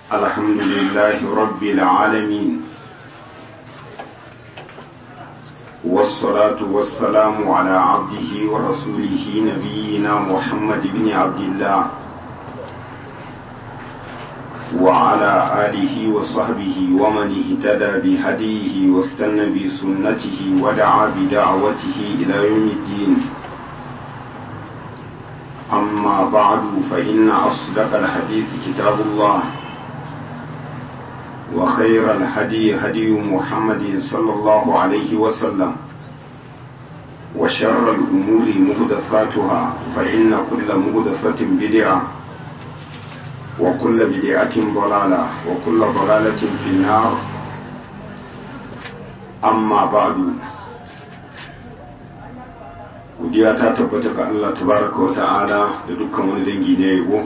الحمد لله رب العالمين والصلاة والسلام على عبده ورسوله نبينا محمد بن عبد الله وعلى آله وصحبه ومن اهتدى بهديه واستنى بسنته ودعا بدعوته إلى يوم الدين أما بعد فإن أصدق الحديث كتاب الله وخير الهدي هدي محمد صلى الله عليه وسلم وشر الأمور مهدثاتها فإن كل مهدثة بدعة وكل بدعة ضلالة وكل ضلالة في النار أما بعد godiya ta tabbata ga Allah tabaraka wa ta'ala da dukkan wani dangi na yabo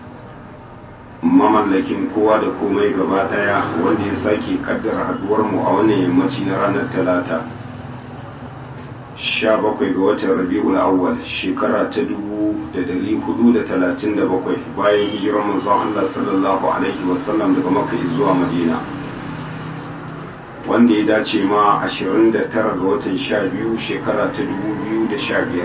mamallakin kowa da komai gaba daya wanda ya sake kaddara haduwar mu a wannan yammaci na ranar talata 17 ga watan rabi'ul awwal shekara ta 1437 bayan hijirar manzon Allah sallallahu alaihi wasallam daga makka zuwa madina wanda ya dace ma 29 ga watan 12 shekara ta 2015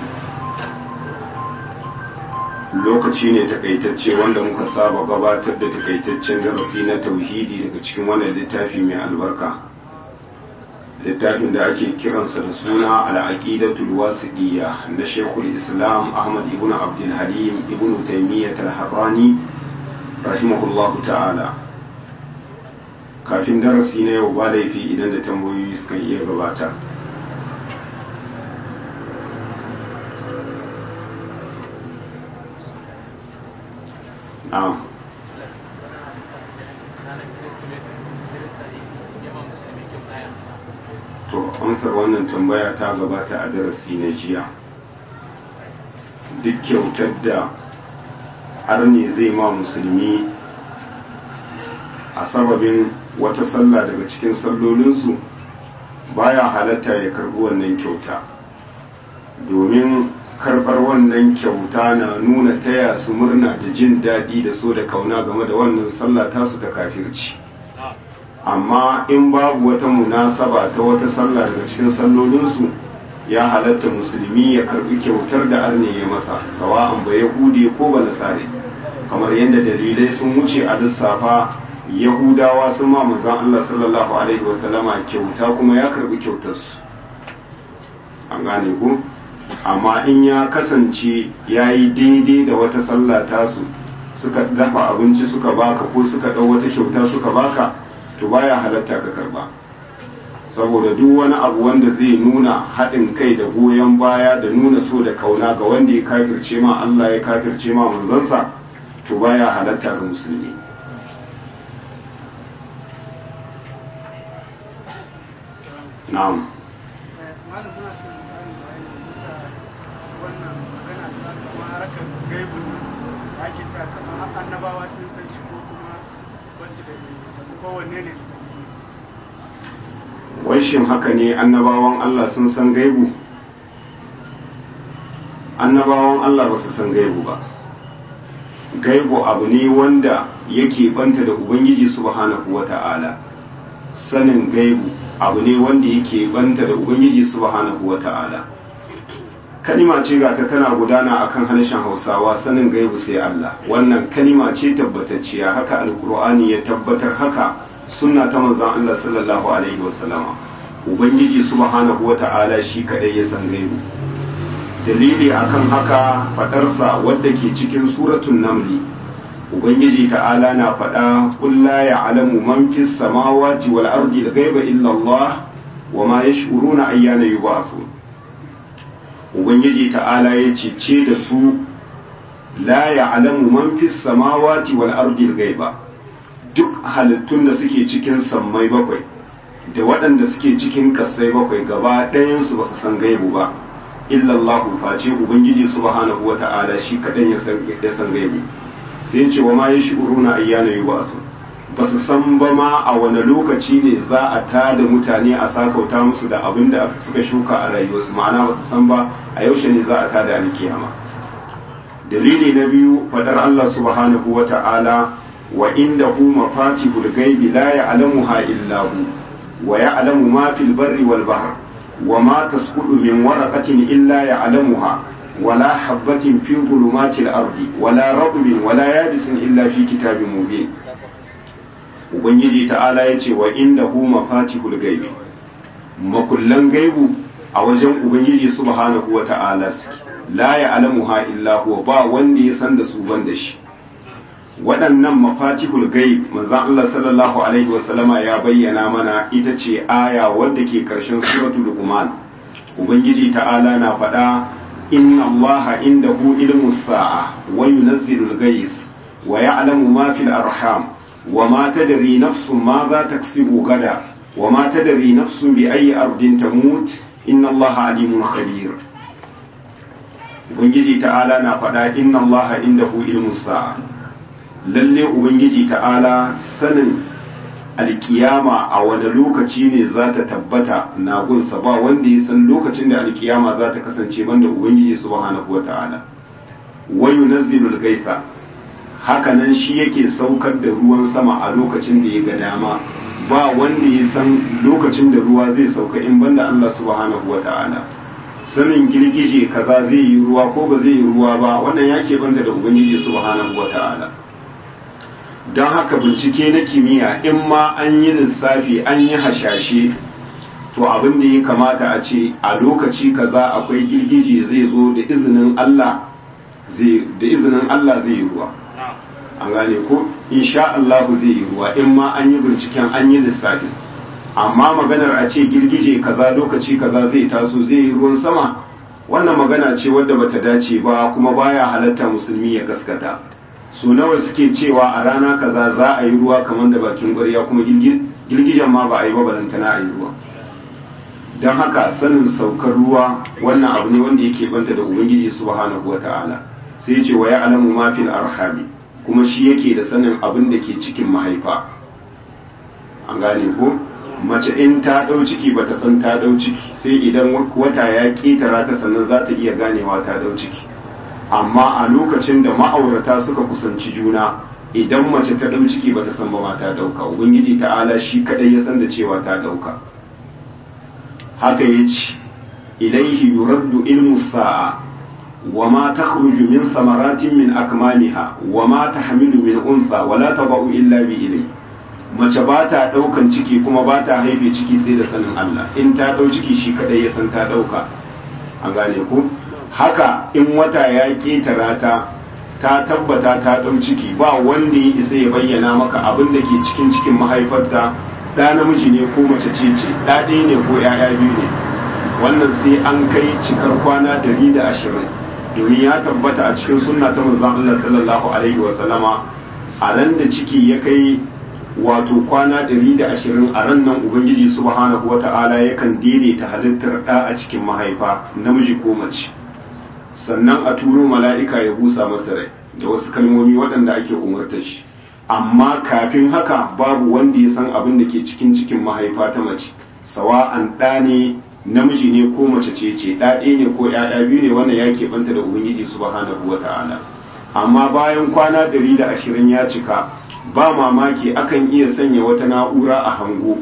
lokaci ne takaitacce wanda muka saba gabatar da takaitaccen darasi na tauhidi daga cikin wannan littafi mai albarka littafin da ake kiransa da suna al'aqidatul wasidiyya na shekul islam ahmad ibn abdul halim ibn taymiyyah al-harrani rahimahullahu ta'ala kafin darasi na yau ba laifi idan da tambayoyi suka iya gabata na'am to amsar wannan tambaya ta gabata a darasi na jiya duk kyautar da arne zai ma musulmi a sababin wata sallah daga cikin sallolinsu baya halatta ya karbi wannan kyauta domin karbar wannan kyauta na nuna taya su murna da jin daɗi da so da kauna game da wannan sallah tasu ta kafirci amma in babu wata munasaba ta wata sallah daga cikin sallolinsu ya halatta musulmi ya karbi kyautar da arne ya masa sawa'an ba yahudi ko ba nasare kamar yadda dalilai sun wuce a lissafa yahudawa sun ma manzon Allah sallallahu alaihi wasallama kyauta kuma ya karbi kyautarsu an gane ku amma in ya kasance ya yi daidai da wata sallah tasu suka dafa abinci suka baka ko suka ɗau wata kyauta suka baka to baya halatta ka karba saboda duk wani abu wanda zai nuna haɗin kai da goyon baya da nuna so da kauna ga wanda ya kafirce ma Allah ya kafirce ma manzansa to baya halatta ga musulmi na'am annabawa sun san shi ko kuma wasu da kowanne ne suka wai shin haka ne annabawan Allah sun san gaibu annabawan Allah ba su san gaibu ba gaibu abu ne wanda yake banta da ubangiji subhanahu wata'ala sanin gaibu abu ne wanda yake banta da ubangiji subhanahu wata'ala kalima ce ga ta tana gudana akan harshen hausawa sanin gaibu sai Allah wannan kalima ce tabbatacciya haka alkur'ani ya tabbatar haka sunna ta manzon Allah sallallahu alaihi wasallama ubangiji subhanahu wata'ala shi kadai ya san gaibu dalili akan haka fadarsa wadda ke cikin suratul namli ubangiji ta'ala na faɗa qul la ya'lamu man fis samawati wal ardi al-ghaiba illa Allah wa ma yash'uruna ayyana yub'athun ubangiji ta'ala ya ce da su la ya'lamu man fis samawati wal ardi al-ghaiba duk halittun da suke cikin sammai bakwai da waɗanda suke cikin kasai bakwai gaba ɗayansu ba su san gaibu ba illallahu face ubangiji subhanahu wa ta'ala shi kaɗan ya san gaibu sai ce wa ma ya shi uruna ayyana yi ba su ba su san ba ma a wani lokaci ne za a tada mutane a sakauta musu da abin da suka shuka a rayuwarsu ma'ana ba su san ba a yaushe ne za a tada ni kiyama dalili na biyu fadar Allah subhanahu wa ta'ala wa indahu mafatihul ghaibi la ya'lamuha illa hu wa ya'lamu ma fil barri wal bahr wa ma tasqutu min waraqatin illa ya'lamuha ولا حبة في ظلمات الأرض ولا رطب ولا يابس إلا في كتاب مبين Ubangiji ta'ala ya ce wa inda hu mafatihul gaibi makullan gaibu a wajen Ubangiji subhanahu wa ta'ala la ya alamuha illa huwa ba wanda ya san da su ban da shi waɗannan mafatihul gaib manzon Allah sallallahu alaihi wasallama ya bayyana mana ita ce aya wadda ke ƙarshen suratul Luqman Ubangiji ta'ala na faɗa إن الله عنده علم الساعة وينزل الغيث ويعلم ما في الأرحام وما تدري نفس ماذا تكسب غدا وما تدري نفس بأي أرض تموت إن الله عليم خبير Ubangiji ta'ala na faɗa inna Allah indahu ilmu sa'a lalle Ubangiji ta'ala sanin alkiyama a wani lokaci ne za ta tabbata na gunsa ba wanda ya san lokacin da alkiyama za ta kasance banda ubangiji subhanahu wata'ala wa yunazzilul gaisa hakanan shi yake saukar da ruwan sama a lokacin da ya ga dama ba wanda ya san lokacin da ruwa zai sauka in banda Allah subhanahu wata'ala sanin girgije kaza zai yi ruwa ko ba zai yi ruwa ba wannan ya banta da ubangiji subhanahu wata'ala don haka bincike na kimiyya in ma an yi lissafi an yi hashashe to abin da ya kamata a ce a lokaci kaza akwai girgije zai zo da izinin Allah zai da izinin Allah zai yi ruwa an gane ko insha Allah zai yi ruwa in ma an yi binciken an yi lissafi amma maganar a ce girgije kaza lokaci kaza zai taso zai yi ruwan sama wannan magana ce wadda bata dace ba kuma baya halatta musulmi ya gaskata su nawa suke cewa a rana kaza za a yi ruwa kamar da bakin ƙwarya kuma girgijen ma ba a yi ba balantana a yi ruwa don haka sanin saukar ruwa wannan abu ne wanda yake banta da ubangiji subhanahu wa ta'ala sai ce wa ya alamu ma fil arhami kuma shi yake da sanin abin da ke cikin mahaifa an gane ko mace in ta ɗau ciki ba ta san ta ɗau ciki sai idan wata ya ƙetara ta sannan za ta iya ganewa ta ɗau ciki amma a lokacin da ma'aurata suka kusanci juna idan mace ta ɗau ciki ba ta san ba ma ta ɗauka ubangiji ta'ala shi kaɗai ya san da cewa ta ɗauka haka ya ce ilaihi yuraddu ilmu sa'a wa ma takhruju min samaratin min akmamiha wa ma tahmilu min unsa wa la tadau illa bi ilmi mace ba ta ɗaukan ciki kuma ba ta haife ciki sai da sanin Allah in ta ɗau ciki shi kaɗai ya san ta ɗauka an gane ku haka in wata ya ketara ta ta tabbata ta ɗau ciki ba wanda ya isa ya bayyana maka abin da ke cikin cikin mahaifarta ɗa namiji ne ko mace ce ce ɗa ɗaya ne ko ‘ya'ya biyu ne wannan sai an kai cikar kwana ɗari da ashirin domin ya tabbata a cikin sunna ta manzon Allah sallallahu alaihi wa sallama a ran da ciki ya kai wato kwana ɗari da ashirin a ran nan ubangiji subhanahu wa ta'ala yakan daidaita halittar ɗa a cikin mahaifa namiji ko mace sannan a turo mala'ika ya busa masa rai da wasu kalmomi waɗanda ake umartar shi amma kafin haka babu wanda ya san abin da ke cikin cikin mahaifa ta mace sawa'an ɗa ne namiji ne ko mace ce ce ɗaɗe ne ko ‘ya'ya biyu ne wannan ya keɓanta da ubangiji subhanahu wa ta'ala amma bayan kwana ɗari da ashirin ya cika ba mamaki akan iya sanya wata na'ura a hango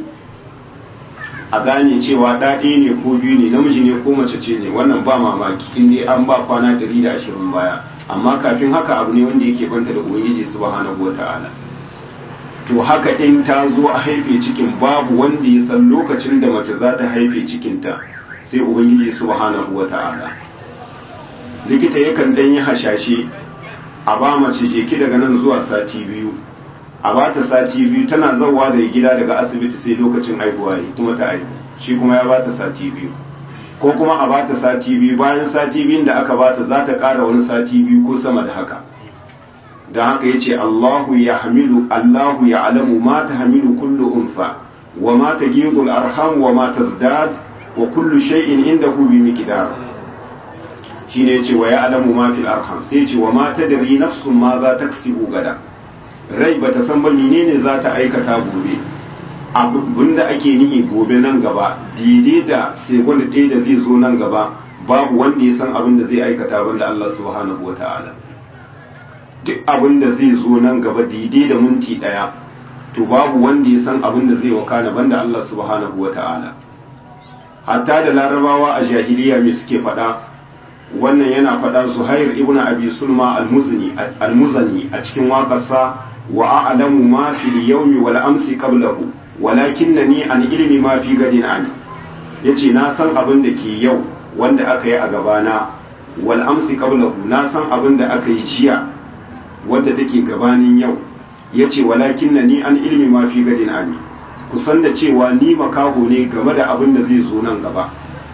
a gane cewa ɗaɗe ne ko biyu ne namiji ne ko mace ce ne wannan ba mamaki in dai an ba kwana ɗari da ashirin baya amma kafin haka abu ne wanda yake banta da ubangiji subhanahu wa ta'ala to haka in ta zo a haife cikin babu wanda ya san lokacin da mace za ta haife cikinta sai ubangiji subhanahu wa ta'ala likita yakan dan yi hashashe a ba mace jeki daga nan zuwa sati biyu a ba ta sati biyu tana zauwa da gida daga asibiti sai lokacin haihuwa ne kuma ta haihu shi kuma ya ba ta sati biyu ko kuma a ba ta sati biyu bayan sati biyun da aka ba ta za ta ƙara wani sati biyu ko sama da haka da haka ya ce Allahu ya hamilu Allahu ya alamu ma ta hamilu kullu unfa wa ma ta gidul arham wa ma ta zdad wa kullu shay'in inda hu bi miqdar shine yace wa ya alamu ma fil arham sai yace wa ma tadri nafsun ma za taksibu gada rai bata san ba menene za ta aikata gobe abinda ake nihi gobe nan gaba daidai da sekund ɗaya da zai zo nan gaba babu wanda ya san abin da zai aikata banda Allah subhanahu wa ta'ala duk abin da zai zo nan gaba daidai da minti ɗaya to babu wanda ya san abin da zai wakana banda Allah subhanahu wata'ala hatta da larabawa a jahiliya me suke faɗa wannan yana faɗa zuhair ibn abi sulma al-muzni al-muzani a cikin waƙarsa wa a'lamu ma fil yawmi wal amsi qablahu walakinnani an ilmi ma fi gadin ani yace na san abin da ke yau wanda aka yi a gabana wal amsi qablahu na san abin da aka yi jiya wadda take gabanin yau yace walakinnani an ilmi ma fi gadin ani kusan da cewa ni makaho ne game da abin da zai zo nan gaba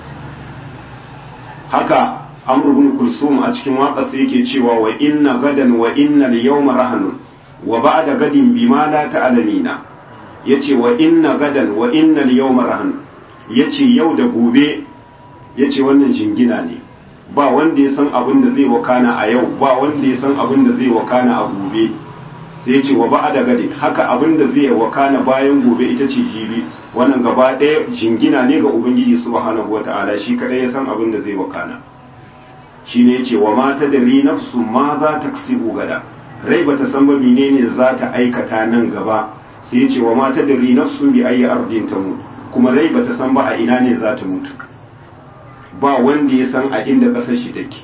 haka amr ibn kulsum a cikin waƙarsa yake cewa wa inna gadan wa inna al-yawma rahanun wa ba'da gadin bima la ta'lamina yace wa inna gadan wa inna al-yawma rahanun yace yau da gobe yace wannan jingina ne ba wanda ya san abin da zai wakana a yau ba wanda ya san abin da zai wakana a gobe sai yace wa ba'da gadin haka abin da zai wakana bayan gobe ita ce jibi wannan gaba ɗaya jingina ne ga ubangiji subhanahu wata'ala shi kadai ya san abin da zai wakana shi ne ce wa mata da nafsu ma za ta kasibu gada rai ba ta san ba menene za ta aikata nan gaba sai ya ce wa mata da nafsu bi ayi ardin ta mutu kuma rai ba ta san ba a ina ne za ta mutu ba wanda ya san a inda ƙasar shi take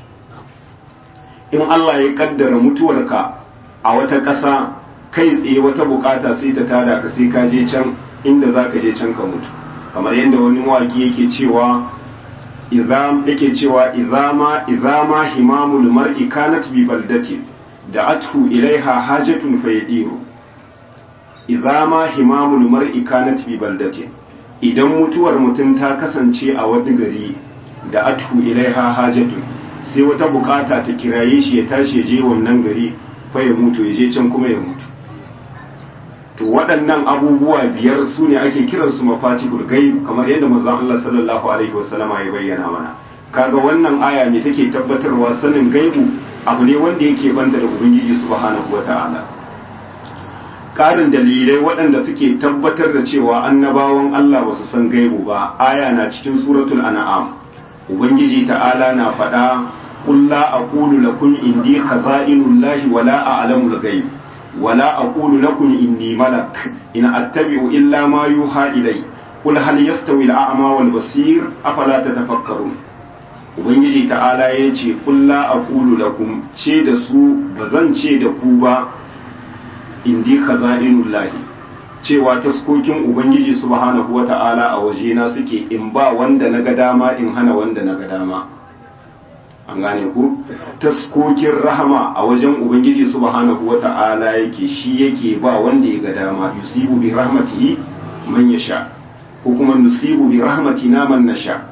in Allah ya kaddara mutuwarka a wata ƙasa kai tsaye wata bukata sai ta tada ka sai ka je can inda za ka je can ka mutu kamar yadda wani mawaki yake cewa yake cewa izama izama himamul mar'i kanat bi baldatin da athu ilaiha hajatun faydiru izama himamul mar'i kanat bi baldatin idan mutuwar mutum ta kasance a wani gari da athu ilaiha hajatun sai wata bukata ta kiraye shi ya tashi ya je wannan gari fa ya mutu ya je can kuma ya mutu to waɗannan abubuwa biyar su ne ake kiransu mafatihul gaib kamar yadda manzon Allah sallallahu alaihi wasallama ya bayyana mana kaga wannan aya ne take tabbatarwa sanin gaibu abu ne wanda yake banta da ubangiji subhanahu wata'ala ƙarin dalilai waɗanda suke tabbatar da cewa annabawan Allah ba su san gaibu ba aya na cikin suratul an'am ubangiji ta'ala na faɗa qul la aqulu lakum indi khaza'inullahi wala a'lamul ghaib ولا أقول لكم إني ملك إن أتبع إلا ما يوحى إلي قل هل يستوي الأعمى والبصير أفلا تتفكرون Ubangiji ta'ala ya ce, Kulla a ƙulu lakum ce da su ba zan ce da ku ba, indi lahi cewa taskokin Ubangiji subhanahu wa ta'ala a wajena suke in ba wanda na ga dama in hana wanda na ga dama. an gane ku taskokin rahama a wajen ubangiji subhanahu wata'ala yake shi yake ba wanda ya ga dama yusibu bi rahmatihi man yasha ko kuma nusibu bi rahmatina man nasha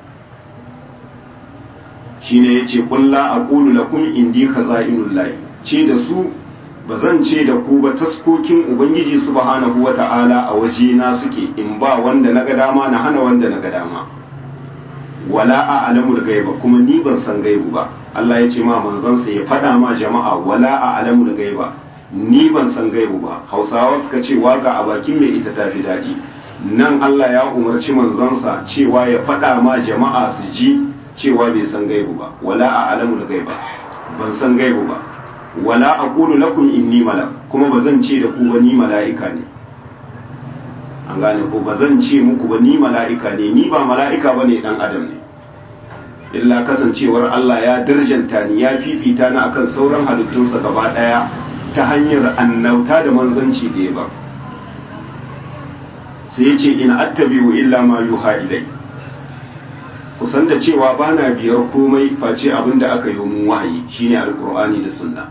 shine yace qul la aqulu lakum indi khaza'inul lahi ce da su bazan ce da ku ba taskokin ubangiji subhanahu wata'ala a wajena suke in ba wanda na ga dama na hana wanda na ga dama wala a alamul gaiba kuma ni ban san gaibu ba Allah ya ce ma manzansa ya faɗa ma jama'a wala a alamul gaiba ni ban san gaibu ba hausawa suka ce waka a bakin mai ita tafi daɗi nan Allah ya umarci manzansa cewa ya faɗa ma jama'a su ji cewa bai san gaibu ba wala a alamul gaiba ban san gaibu ba wala aqulu lakum inni malak kuma ba zan ce da ku ba ni mala'ika ne an gane ko ba zan ce muku ba ni mala'ika ne ni ba mala'ika ba ne dan adam ne illa kasancewar Allah ya darjanta ni ya fifita ni akan sauran halittunsa gaba daya ta hanyar annauta da manzanci da ya ba sai ya ce in attabi'u illa ma yuha ilai kusan da cewa bana biyar komai face abin da aka yi mun wahayi shine alqur'ani da sunna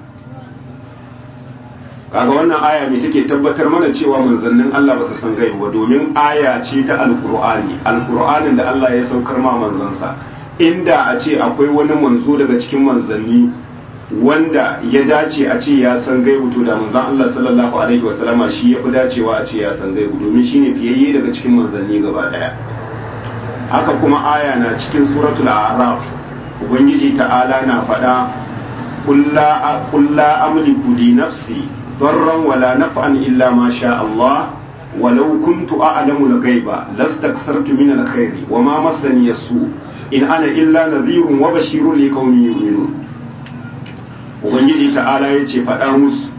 kaga wannan aya me take tabbatar mana cewa manzannin Allah ba su san gaibu ba domin aya ce ta alqur'ani alqur'anin da Allah ya saukar ma manzansa inda a ce akwai wani manzo daga cikin manzanni wanda ya dace a ce ya san gaibu to da manzon Allah sallallahu alaihi wasallama shi ya fi dacewa a ce ya san gaibu domin shine fiyayye daga cikin manzanni gaba daya haka kuma aya na cikin suratul a'raf ubangiji ta'ala na faɗa kulla amliku li nafsi darran wala naf'an illa ma sha Allah ولو كنت أعلم الغيب لاستكثرت من الخير وما مسني السوء إن أنا إلا نذير وبشير لقوم يؤمنون ubangiji ta'ala ya ce faɗa musu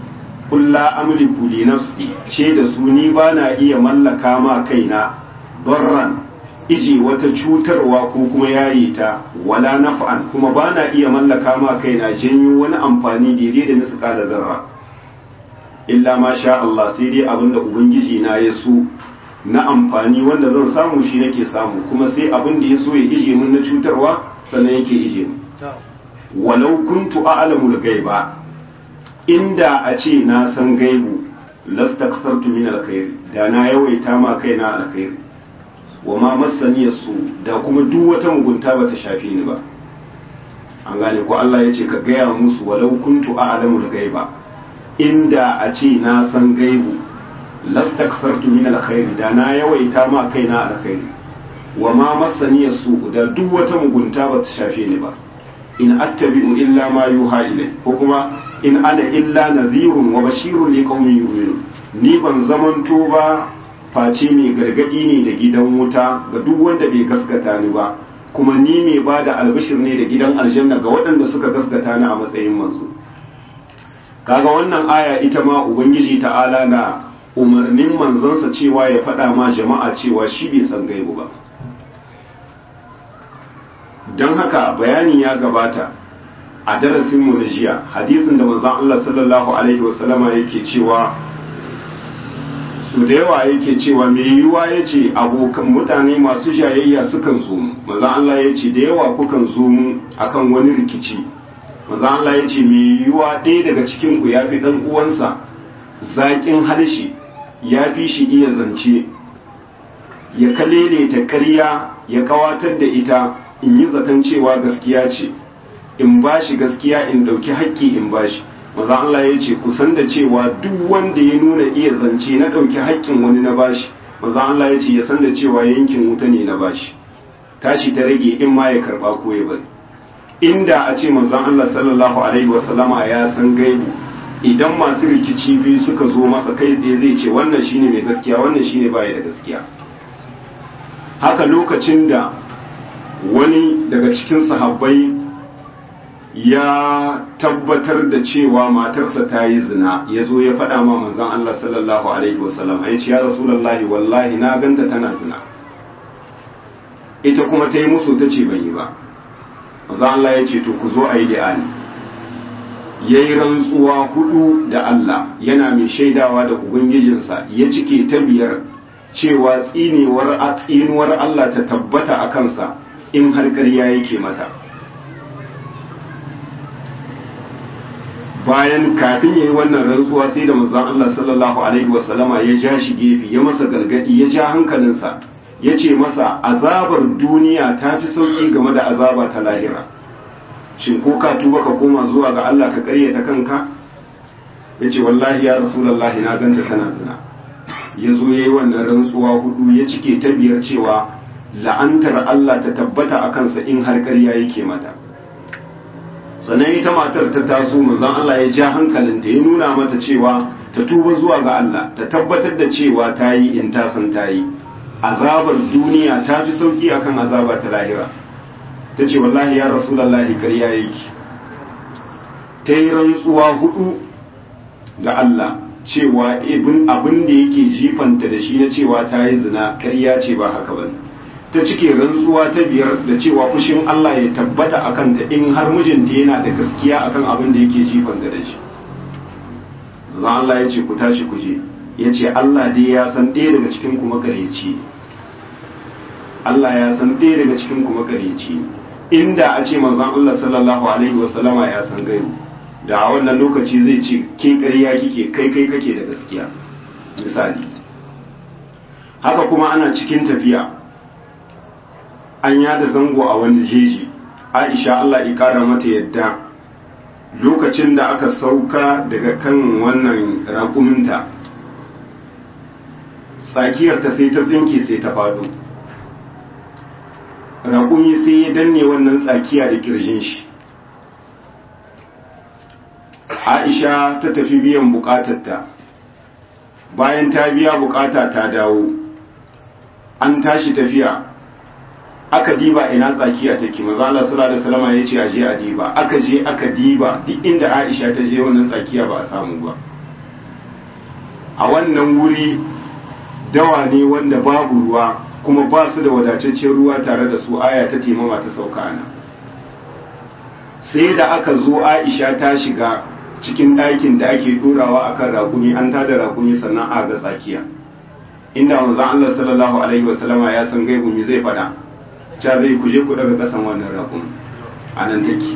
qul la amliku li nafsi ce da su ni bana iya mallaka ma kaina darran iji wata cutarwa ko kuma yayi ta wala naf'an kuma bana iya mallaka ma kaina janyo wani amfani daidai da nasu kala zarra illa ma sha Allah sai dai abinda ubangiji na ya so na amfani wanda zan samu shi nake samu kuma sai abin da ya so ya ije min na cutarwa sannan yake ije min walau kuntu a'lamul gaiba inda a ce na san gaibu lastaksartu min alkhairi da na yawaita ma kaina alkhairi wa ma massani su da kuma duk wata mugunta bata shafe ni ba an gane ko Allah ya ce ka gaya musu walau kuntu a'lamul gaiba inda a ce na san gaibu lastaksartu min alkhairi da na yawaita ma kaina alkhairi wa ma massani su da duk wata mugunta bata shafe ni ba in attabi'u illa ma yuha ilai ko kuma in ana illa nadhirun wa bashirun li qaumin yu'minun ni ban zamanto ba face mai gargadi ne da gidan wuta ga duk wanda bai gaskata ni ba kuma ni mai ba da albishir ne da gidan aljanna ga waɗanda suka gaskata ni a matsayin manzo kaga wannan aya ita ma ubangiji ta'ala na umarnin manzansa cewa ya faɗa ma jama'a cewa shi bai san gaibu ba don haka bayani ya gabata a darasinmu na jiya hadisin da manzon Allah sallallahu alaihi wasallama yake cewa su da yawa yake cewa mai yiwuwa ya ce abokan mutane masu jayayya sukan zo mu manzon Allah ya ce da yawa kukan zo mu akan wani rikici manzon Allah ya ce mai yiwuwa ɗaya daga cikin ku ya fi ɗan uwansa zaƙin harshe ya fi shi iya zance ya kalele ta ƙarya ya kawatar da ita in yi zaton cewa gaskiya ce in ba shi gaskiya in ɗauki haƙƙi in ba shi maza Allah ya ce kusan da cewa duk wanda ya nuna iya zance na ɗauki haƙƙin wani na bashi maza Allah ya ce ya san da cewa yankin wuta ne na bashi tashi ta rage in ma ya karɓa ko ya bari inda a ce manzon Allah sallallahu alaihi wasallama ya san gaibu idan masu rikici biyu suka zo masa kai tsaye zai ce wannan shine mai gaskiya wannan shine baya da gaskiya haka lokacin da wani daga cikin sahabbai ya tabbatar da cewa matarsa ta yi zina ya zo ya faɗa ma manzan Allah sallallahu Alaihi wasallam ya ce ya rasulallahi wallahi na ganta tana zina ita kuma ta yi musu ta ce ban yi ba manzan Allah ya ce to ku zo a yi li'ani ya yi rantsuwa hudu da Allah yana mai shaidawa da ubangijinsa ya cike ta biyar cewa tsinewar tsinuwar Allah ta tabbata a kansa in har ƙarya yake mata bayan kafin ya yi wannan rantsuwa sai da manzon Allah sallallahu alaihi wasallama ya ja shi gefe ya masa gargadi ya ja hankalinsa ya ce masa azabar duniya ta fi sauƙi game da azaba ta lahira shin ko ka tuba ka koma zuwa ga Allah ka ƙaryata kanka ya ce wallahi ya rasulallahi na ganta tana zina ya zo ya yi wannan rantsuwa hudu ya cike ta biyar cewa la'antar Allah ta tabbata a kansa in har ƙarya yake mata sannan ita matar ta taso manzon Allah ya ja hankalinta ya nuna mata cewa ta tuba zuwa ga Allah ta tabbatar da cewa ta yi in ta san ta yi azabar duniya ta fi sauki akan azaba ta lahira ta ce wallahi ya rasulallahi ƙarya yake ta yi rantsuwa hudu ga Allah cewa abin da yake jifanta da shi na cewa ta yi zina ƙarya ce ba haka ba ta cike rantsuwa ta biyar da cewa fushin Allah ya tabbata a kanta in har mijinta yana da gaskiya akan abin da yake jifanta da shi zan Allah ya ce ku tashi ku je ya ce Allah dai ya san ɗaya daga cikin ku makareci Allah ya san ɗaya daga cikin ku makareci inda a ce manzon Allah sallallahu alaihi wasallama ya san gaibu da a wannan lokaci zai ce ke ƙarya kike kai kai kake da gaskiya misali haka kuma ana cikin tafiya an yada zango a wani jeji aisha Allah ya kara mata yadda lokacin da aka sauka daga kan wannan raƙuminta tsakiyarta sai ta tsinke sai ta faɗo raƙumi sai ya danne wannan tsakiya da ƙirjin shi aisha ta tafi biyan bukatarta bayan ta biya bukata ta dawo an tashi tafiya aka diba ina tsakiya take maza Allah sallallahu alaihi wasallam ya ce a je a diba aka je aka diba duk inda Aisha ta je wannan tsakiya ba a samu ba a wannan wuri dawa ne wanda babu ruwa kuma ba su da wadataccen ruwa tare da su aya ta taimama ta sauka nan sai da aka zo aisha ta shiga cikin ɗakin da ake ɗorawa akan rakumi an tada rakumi sannan a ga tsakiya inda manzon Allah sallallahu alaihi wasallama ya san gaibu me zai fada cha zai kuje ku daga kasan wannan rakumi anan take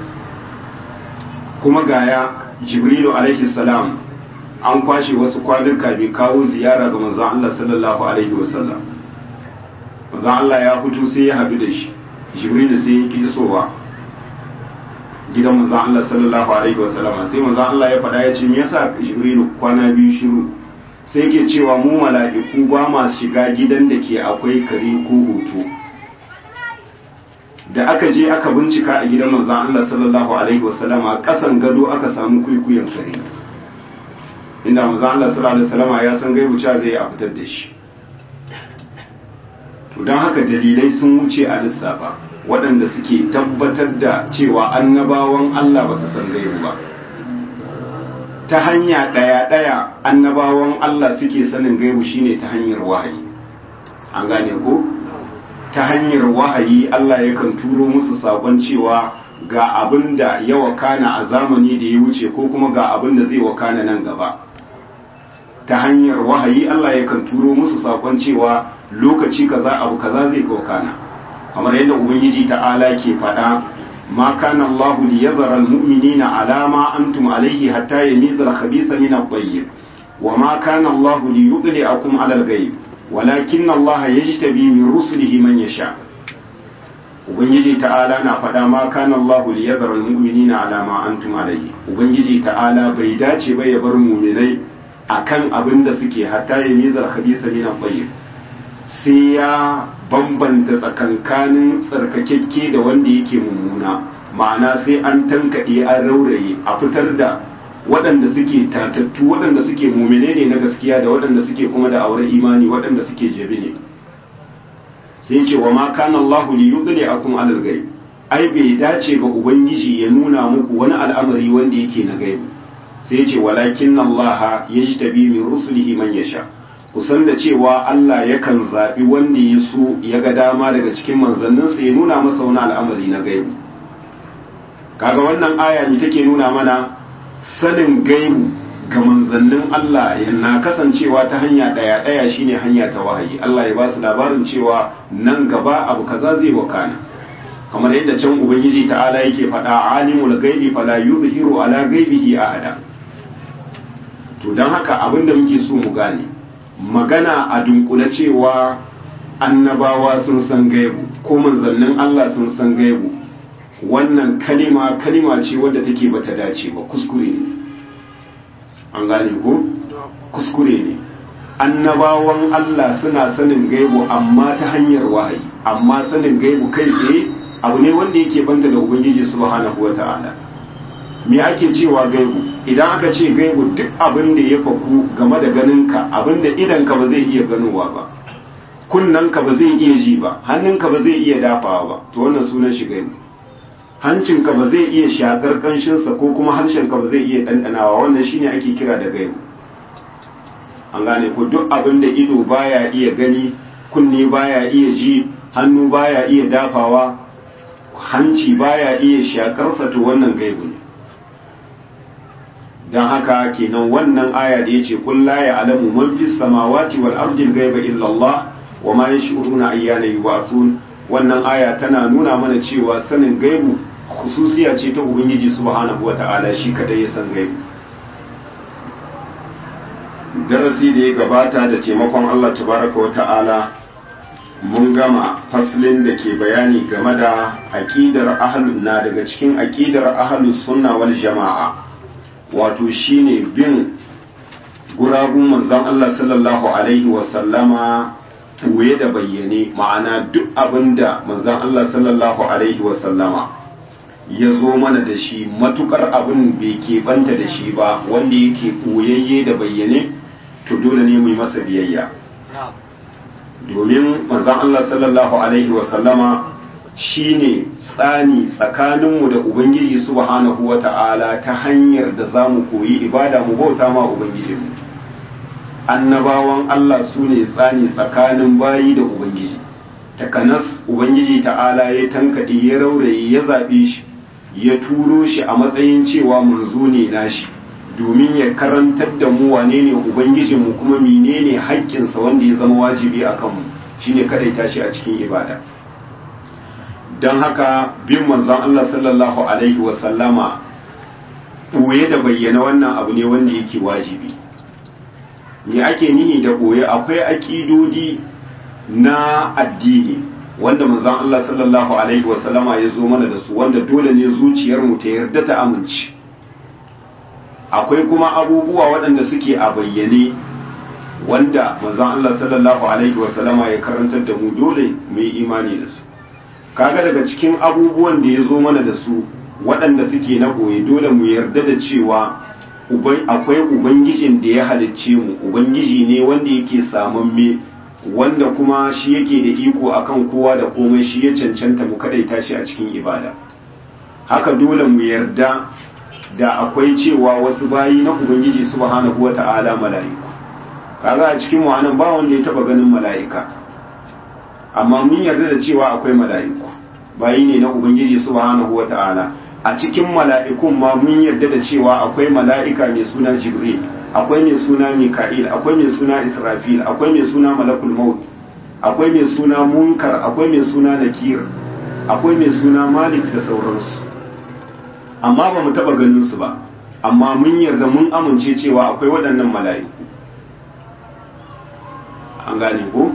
kuma gaya jibrilu alaihi salam an kwashe wasu kwanuka bai kawo ziyara ga manzon Allah sallallahu alaihi wasallam manzon Allah ya fito sai ya hadu da shi jibrilu sai ya kisowa gidan manzon Allah sallallahu alaihi wasallam sai manzon Allah ya faɗa ya ce me yasa jibrilu kwana biyu shiru sai yake cewa mu mala'iku ba ma shiga gidan da ke akwai kare ko hoto da aka je aka bincika a gidan manzon Allah sallallahu alaihi wasallama kasan gado aka samu kuikuyen kare inda manzon Allah sallallahu alaihi wasallama ya san gaibu cewa zai a fitar da shi to don haka dalilai sun wuce a lissafa waɗanda suke tabbatar da cewa annabawan Allah ba su san gaibu ba ta hanya ɗaya-ɗaya annabawan Allah suke sanin gaibu shine ta hanyar wahayi an gane ko ta hanyar wahayi Allah yakan turo musu sakon cewa ga abin da ya wakana a zamani da ya wuce ko kuma ga abin da zai wakana nan gaba ta hanyar wahayi Allah yakan turo musu sakon cewa lokaci kaza abu kaza zai wakana kamar yadda ubangiji ta'ala ke faɗa ما كان الله ليذر المؤمنين على ما أنتم عليه حتى يميز الخبيث من الطيب وما كان الله ليطلعكم على الغيب ولكن الله يجتبي من رسله من يشاء ubangiji ta'ala na faɗa ma kana Allahu li yadhara almu'minina ala ma antum alayhi ubangiji ta'ala bai dace ba ya bar mu'minai akan abin da suke hatta ya mizal khabisa min at-tayyib sai ya bambanta tsakankanin tsarkakekke da wanda yake mummuna ma'ana sai an tankaɗe an rauraye a fitar da waɗanda suke tatattu waɗanda suke mumine ne na gaskiya da waɗanda suke kuma da auren imani waɗanda suke jabi ne sai ce wa ma kana Allahu li yudli akum alal ghaib ai bai dace ga ubangiji ya nuna muku wani al'amari wanda yake na gaibi sai ce walakin Allah yajtabi min rusulihi man yasha kusan da cewa Allah yakan zaɓi wanda ya so ya ga dama daga cikin manzanninsa ya nuna masa wani al'amari na gaibu kaga wannan aya ne take nuna mana sanin gaibu ga manzannin Allah na kasancewa ta hanya ɗaya ɗaya shine hanya ta wahayi Allah ya ba su labarin cewa nan gaba abu kaza zai wakana kamar yadda can ubangiji ta'ala yake faɗa alimul gaibi fala yuzhiru ala gaibihi ahada to don haka abin da muke so mu gane magana a dunkule cewa annabawa sun san gaibu ko manzannin Allah sun san gaibu wannan kalima kalima ce wadda take bata dace ba kuskure ne an gane ko kuskure ne annabawan Allah suna sanin gaibu amma ta hanyar wahayi amma sanin gaibu kai tsaye abu ne wanda yake banta da ubangiji subhanahu wata'ala me ake cewa gaibu idan aka ce gaibu duk abin da ya faku game da ganinka abin da idanka ba zai iya ganowa ba kunnanka ba zai iya ji ba hannunka ba zai iya dafawa ba to wannan sunan shi gaibu hancinka ba zai iya shakar kanshinsa ko kuma harshenka ba zai iya ɗanɗanawa wannan shine ake kira da gaibu an gane ko duk abin da ido baya iya gani kunne baya iya ji hannu baya iya dafawa hanci baya iya shakarsa to wannan gaibu ne don haka kenan wannan aya da yace qul la ya'lamu man fis samawati wal ardi ghaiba illa Allah wa ma yash'uruna ayyana yub'athun wannan aya tana nuna mana cewa sanin gaibu khususiya ce ta ubangiji subhanahu wata'ala shi kadai ya san gaibu darasi da ya gabata da taimakon Allah tabaraka wata'ala mun gama faslin da ke bayani game da aqidar ahlus na daga cikin aqidar ahlus sunna wal jama'a wato shine bin gurabun manzon Allah sallallahu alaihi wasallama tuye da bayyane ma'ana duk abinda manzon Allah sallallahu alaihi wasallama ya zo mana da shi matukar abin bai keɓanta da shi ba wanda yake ɓoyayye da bayyane to dole ne mu yi masa biyayya domin manzon Allah sallallahu alaihi wasallama shine tsani tsakaninmu da ubangiji subhanahu wata'ala ta hanyar da za mu koyi ibada mu bauta ma ubangijinmu annabawan Allah su ne tsani tsakanin bayi da ubangiji takanas ubangiji ta'ala ya tankaɗe ya rauraye ya zaɓe shi ya turo shi a matsayin cewa manzo ne nashi domin ya karantar da mu wane ne ubangijinmu kuma menene haƙƙinsa wanda ya zama wajibi a kanmu shine kadaita shi a cikin ibada don haka bin manzon Allah sallallahu alaihi wasallama ɓoye da bayyana wannan abu ne wanda yake wajibi me ake nihi da ɓoye akwai aƙidodi na addini wanda manzon Allah sallallahu alaihi wasallama ya zo mana da su wanda dole ne zuciyarmu ta yarda ta amince akwai kuma abubuwa waɗanda suke a bayyane wanda manzon Allah sallallahu alaihi wasallama ya karantar da mu dole mu yi imani da su kaga daga cikin abubuwan da ya zo mana da su waɗanda suke na ɓoye dole mu yarda da cewa akwai ubangijin da ya halicce mu ubangiji ne wanda yake samamme wanda kuma shi yake da iko akan kowa da komai shi ya cancanta mu kadaita shi a cikin ibada haka dole mu yarda da akwai cewa wasu bayi na ubangiji subhanahu wata'ala mala'iku kaga a cikin mu anan ba wanda ya taba ganin mala'ika amma mun yarda da cewa akwai mala'iku bayi ne na ubangiji subhanahu wata'ala a cikin mala'ikun ma mun yarda da cewa akwai mala'ika mai suna jibril akwai mai suna mika'il akwai mai suna israfil akwai mai suna malakul maut akwai mai suna munkar akwai mai suna nakir akwai mai suna malik da sauransu amma ba mu taba ganin su ba amma mun yarda mun amince cewa akwai waɗannan mala'iku an gane ko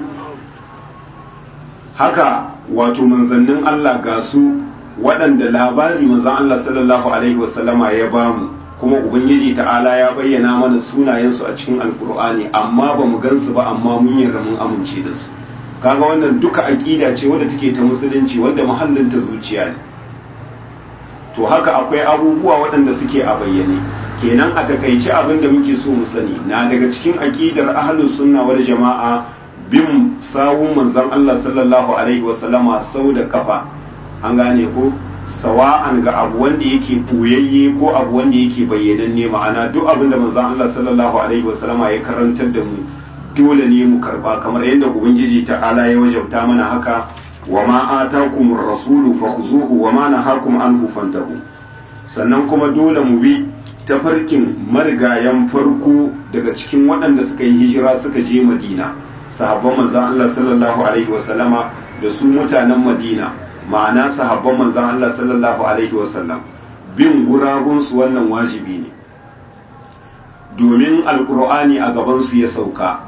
haka wato manzannin Allah ga su waɗanda labari manzan Allah sallallahu alaihi wasallama ya bamu kuma ubangiji ta'ala ya bayyana mana sunayensu a cikin alkur'ani amma ba mu gansu ba amma mun yarda mun amince da su kaga wannan duka aqida ce wadda take ta musulunci wanda muhallin ta zuciya ne to haka akwai abubuwa waɗanda suke a bayyane kenan a takaice abin da muke so mu sani na daga cikin aqidar ahlus sunna wal jama'a bin sawun manzon Allah sallallahu alaihi wasallama sau da kafa an gane ko sawa'an ga abu wanda yake ɓoyayye ko abu wanda yake bayyananne ma'ana duk abin da manzon Allah sallallahu alaihi wasallama ya karantar da mu dole ne mu karba kamar yadda ubangiji ta'ala ya wajabta mana haka wa ma atakumur rasulu fakhuzuhu wa ma nahakum anhu fantahu sannan kuma dole mu bi tafarkin marigayen farko daga cikin waɗanda suka yi hijira suka je Madina sahabban manzon Allah sallallahu alaihi wasallama da su mutanen Madina ma'ana sahabban manzon Allah sallallahu alaihi wasallam bin gurabunsu wannan wajibi ne domin alkur'ani a gabansu ya sauka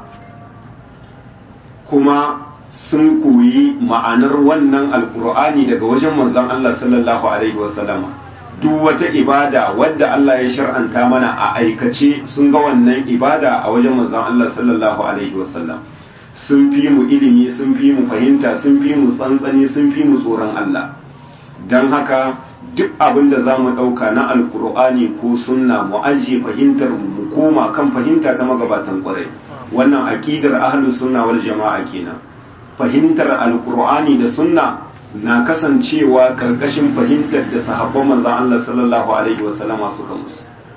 kuma sun koyi ma'anar wannan alkur'ani daga wajen manzon Allah sallallahu alaihi wasallama duk wata ibada wadda Allah ya shar'anta mana a aikace sun ga wannan ibada a wajen manzon Allah sallallahu alaihi wasallam sun fi mu ilimi sun fi mu fahimta sun fi mu tsantsani sun fi mu tsoron Allah don haka duk abin da za mu ɗauka na alkur'ani ko sunna mu ajiye fahimtar mu koma kan fahimta ta magabatan ƙwarai wannan aƙidar ahlus sunna wal jama'a kenan fahimtar alkur'ani da sunna na kasancewa karkashin fahimtar da sahabban manzon Allah sallallahu alaihi wasallama suka musu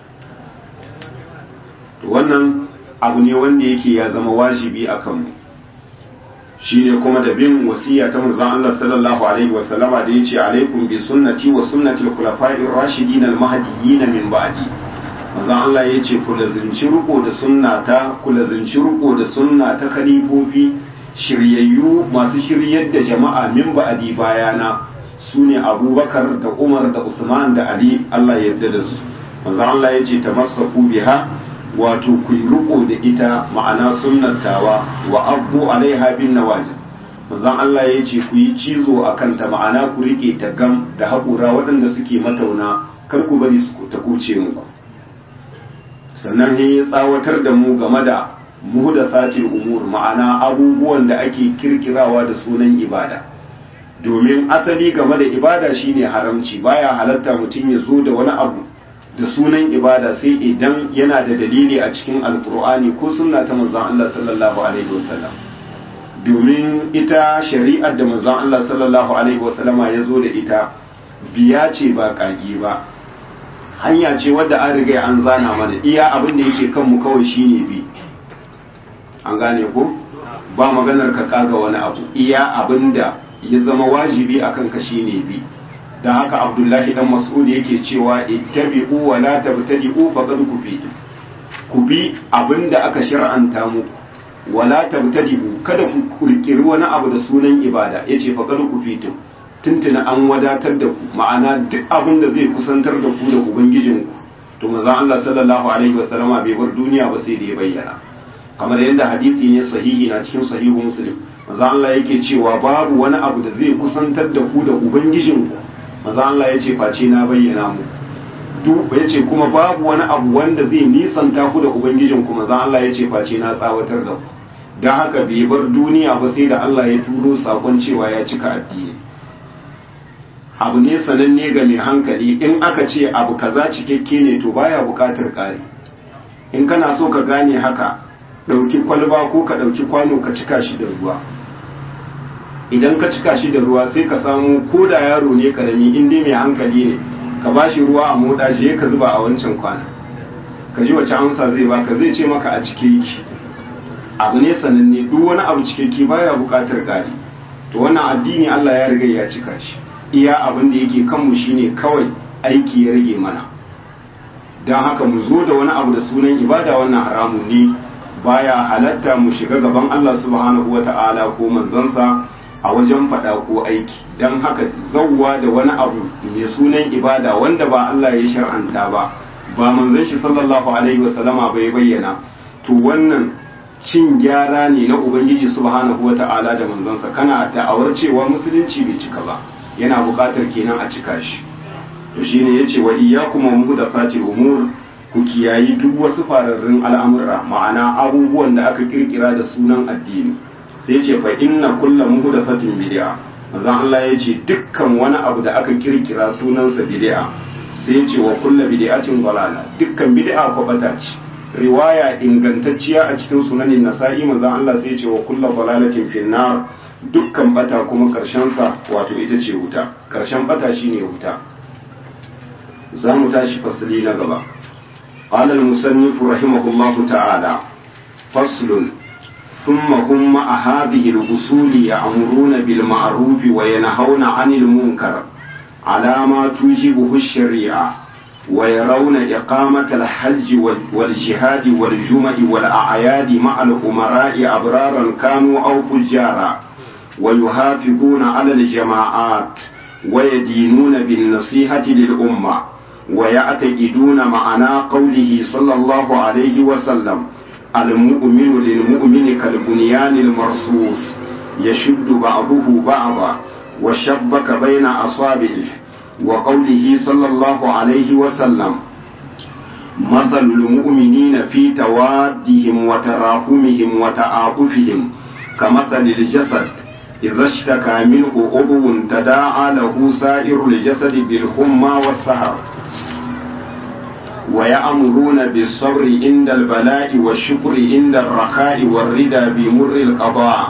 wannan abu ne wanda yake ya zama wajibi a kanmu shine kuma da bin wasiya ta manzon Allah sallallahu alaihi wa sallama da yace alaikum bi sunnati wa sunnati al-khulafa'ir rashidin al-mahdiyyin min ba'di manzon Allah yace ku lazinci riko da sunnata ku lazinci riko da sunna ta khalifofi shiryayyu masu shiryar da jama'a min ba'di bayana sune Abubakar da Umar da Usman da Ali Allah ya yarda da su manzon Allah yace tamassaku biha wato ku yi riko da ita ma'ana sunnatawa wa abu alaiha bin nawajiz manzon Allah ya ce ku yi cizo a kanta ma'ana ku rike ta gam da haƙura waɗanda suke matauna kar ku bari su ta kuce muku sannan ya tsawatar da mu game da muhdathatil umur ma'ana abubuwan da ake kirkirawa da sunan ibada domin asali game da ibada shine haramci baya halatta mutum ya zo da wani abu da sunan ibada sai idan yana da dalili a cikin alkur'ani ko sunna ta manzon Allah sallallahu alaihi wasallam domin ita shari'ar da manzon Allah sallallahu alaihi wasallama ya zo da ita biya ce ba kage ba hanya ce wadda an riga an zana mana iya abin da yake kanmu kawai shine bi an gane ko ba maganar ka kaga wani abu iya abinda ya zama wajibi akan ka shine bi dan haka abdullahi dan mas'ud yake cewa ittabi'u wa la tabtadi'u faqad kufitu ku bi abinda aka shar'anta muku wala tabtadi'u kada ku kirkiri wani abu da sunan ibada yace faqad kufitu tuntuna an wadatar da ku ma'ana duk abinda zai kusantar da ku da ubangijinku to manzo Allah sallallahu alaihi wasallama bai bar duniya ba sai da ya bayyana kamar yadda hadisi ne sahihi na cikin sahihu muslim manzo Allah yake cewa babu wani abu da zai kusantar da ku da ubangijinku manzo Allah yace face na bayyana mu duk yace kuma babu wani abu wanda zai nisanta ku da ubangijinku manzo Allah yace face na tsawatar da ku dan haka bai bar duniya ba sai da Allah ya turo sakon cewa ya cika addini abu ne sananne ga mai hankali in aka ce abu kaza cikakke ne to baya bukatar ƙari in kana so ka gane haka ɗauki kwalba ko ka ɗauki kwano ka cika shi da ruwa idan ka cika shi da ruwa sai ka samu ko da yaro ne karami in dai mai hankali ne ka ba shi ruwa a moɗa shi ka zuba a wancan kwana ka ji wace amsa zai baka zai ce maka a cike yake abu ne sananne duk wani abu cikakke baya bukatar ƙari to wannan addini Allah ya riga ya cika shi iya abin da yake kanmu shine kawai aiki ya rage mana don haka mu zo da wani abu da sunan ibada wannan haramun ne baya halatta mu shiga gaban Allah subhanahu wa ta'ala ko manzansa a wajen faɗa ko aiki don haka zauwa da wani abu mai sunan ibada wanda ba Allah ya shar'anta ba ba manzon shi sallallahu alaihi wa sallama bai bayyana to wannan cin gyara ne na ubangiji subhanahu wa ta'ala da manzansa kana da'awar cewa musulunci bai cika ba yana buƙatar kenan a cika shi to shine yace wa iyyakum muhdathatil umur ku kiyayi duk wasu fararrun al'amura ma'ana abubuwan da aka kirkira da sunan addini sai yace fa inna kullu muhdathatin bid'a manzo Allah yace dukkan wani abu da aka kirkira sunansa bid'a sai yace wa kullu bid'atin dalala dukkan bid'a ko bata ce riwaya ingantacciya a cikin sunanin nasa'i manzo Allah sai yace wa kullu dalalatin finnar dukkan bata kuma sa wato ita ce wuta karshen bata shine wuta za mu tashi fasali na gaba قال المصنف رحمه الله تعالى فصل ثم هم مع هذه الأصول يأمرون بالمعروف وينهون عن المنكر على ما توجبه الشريعة ويرون إقامة الحج والجهاد والجمع والأعياد مع الأمراء أبرارا كانوا أو فجارا ويحافظون على الجماعات ويدينون بالنصيحة للأمة ويعتقدون معنى قوله صلى الله عليه وسلم المؤمن للمؤمن كالبنيان المرصوص يشد بعضه بعضا وشبك بين أصابعه وقوله صلى الله عليه وسلم مثل المؤمنين في توادهم وتراحمهم وتعاطفهم كمثل الجسد إذا اشتكى منه عضو تداعى له سائر الجسد بالحمى والسهر ويأمرون بالصبر عند البلاء والشكر عند الرخاء والرضا بمر القضاء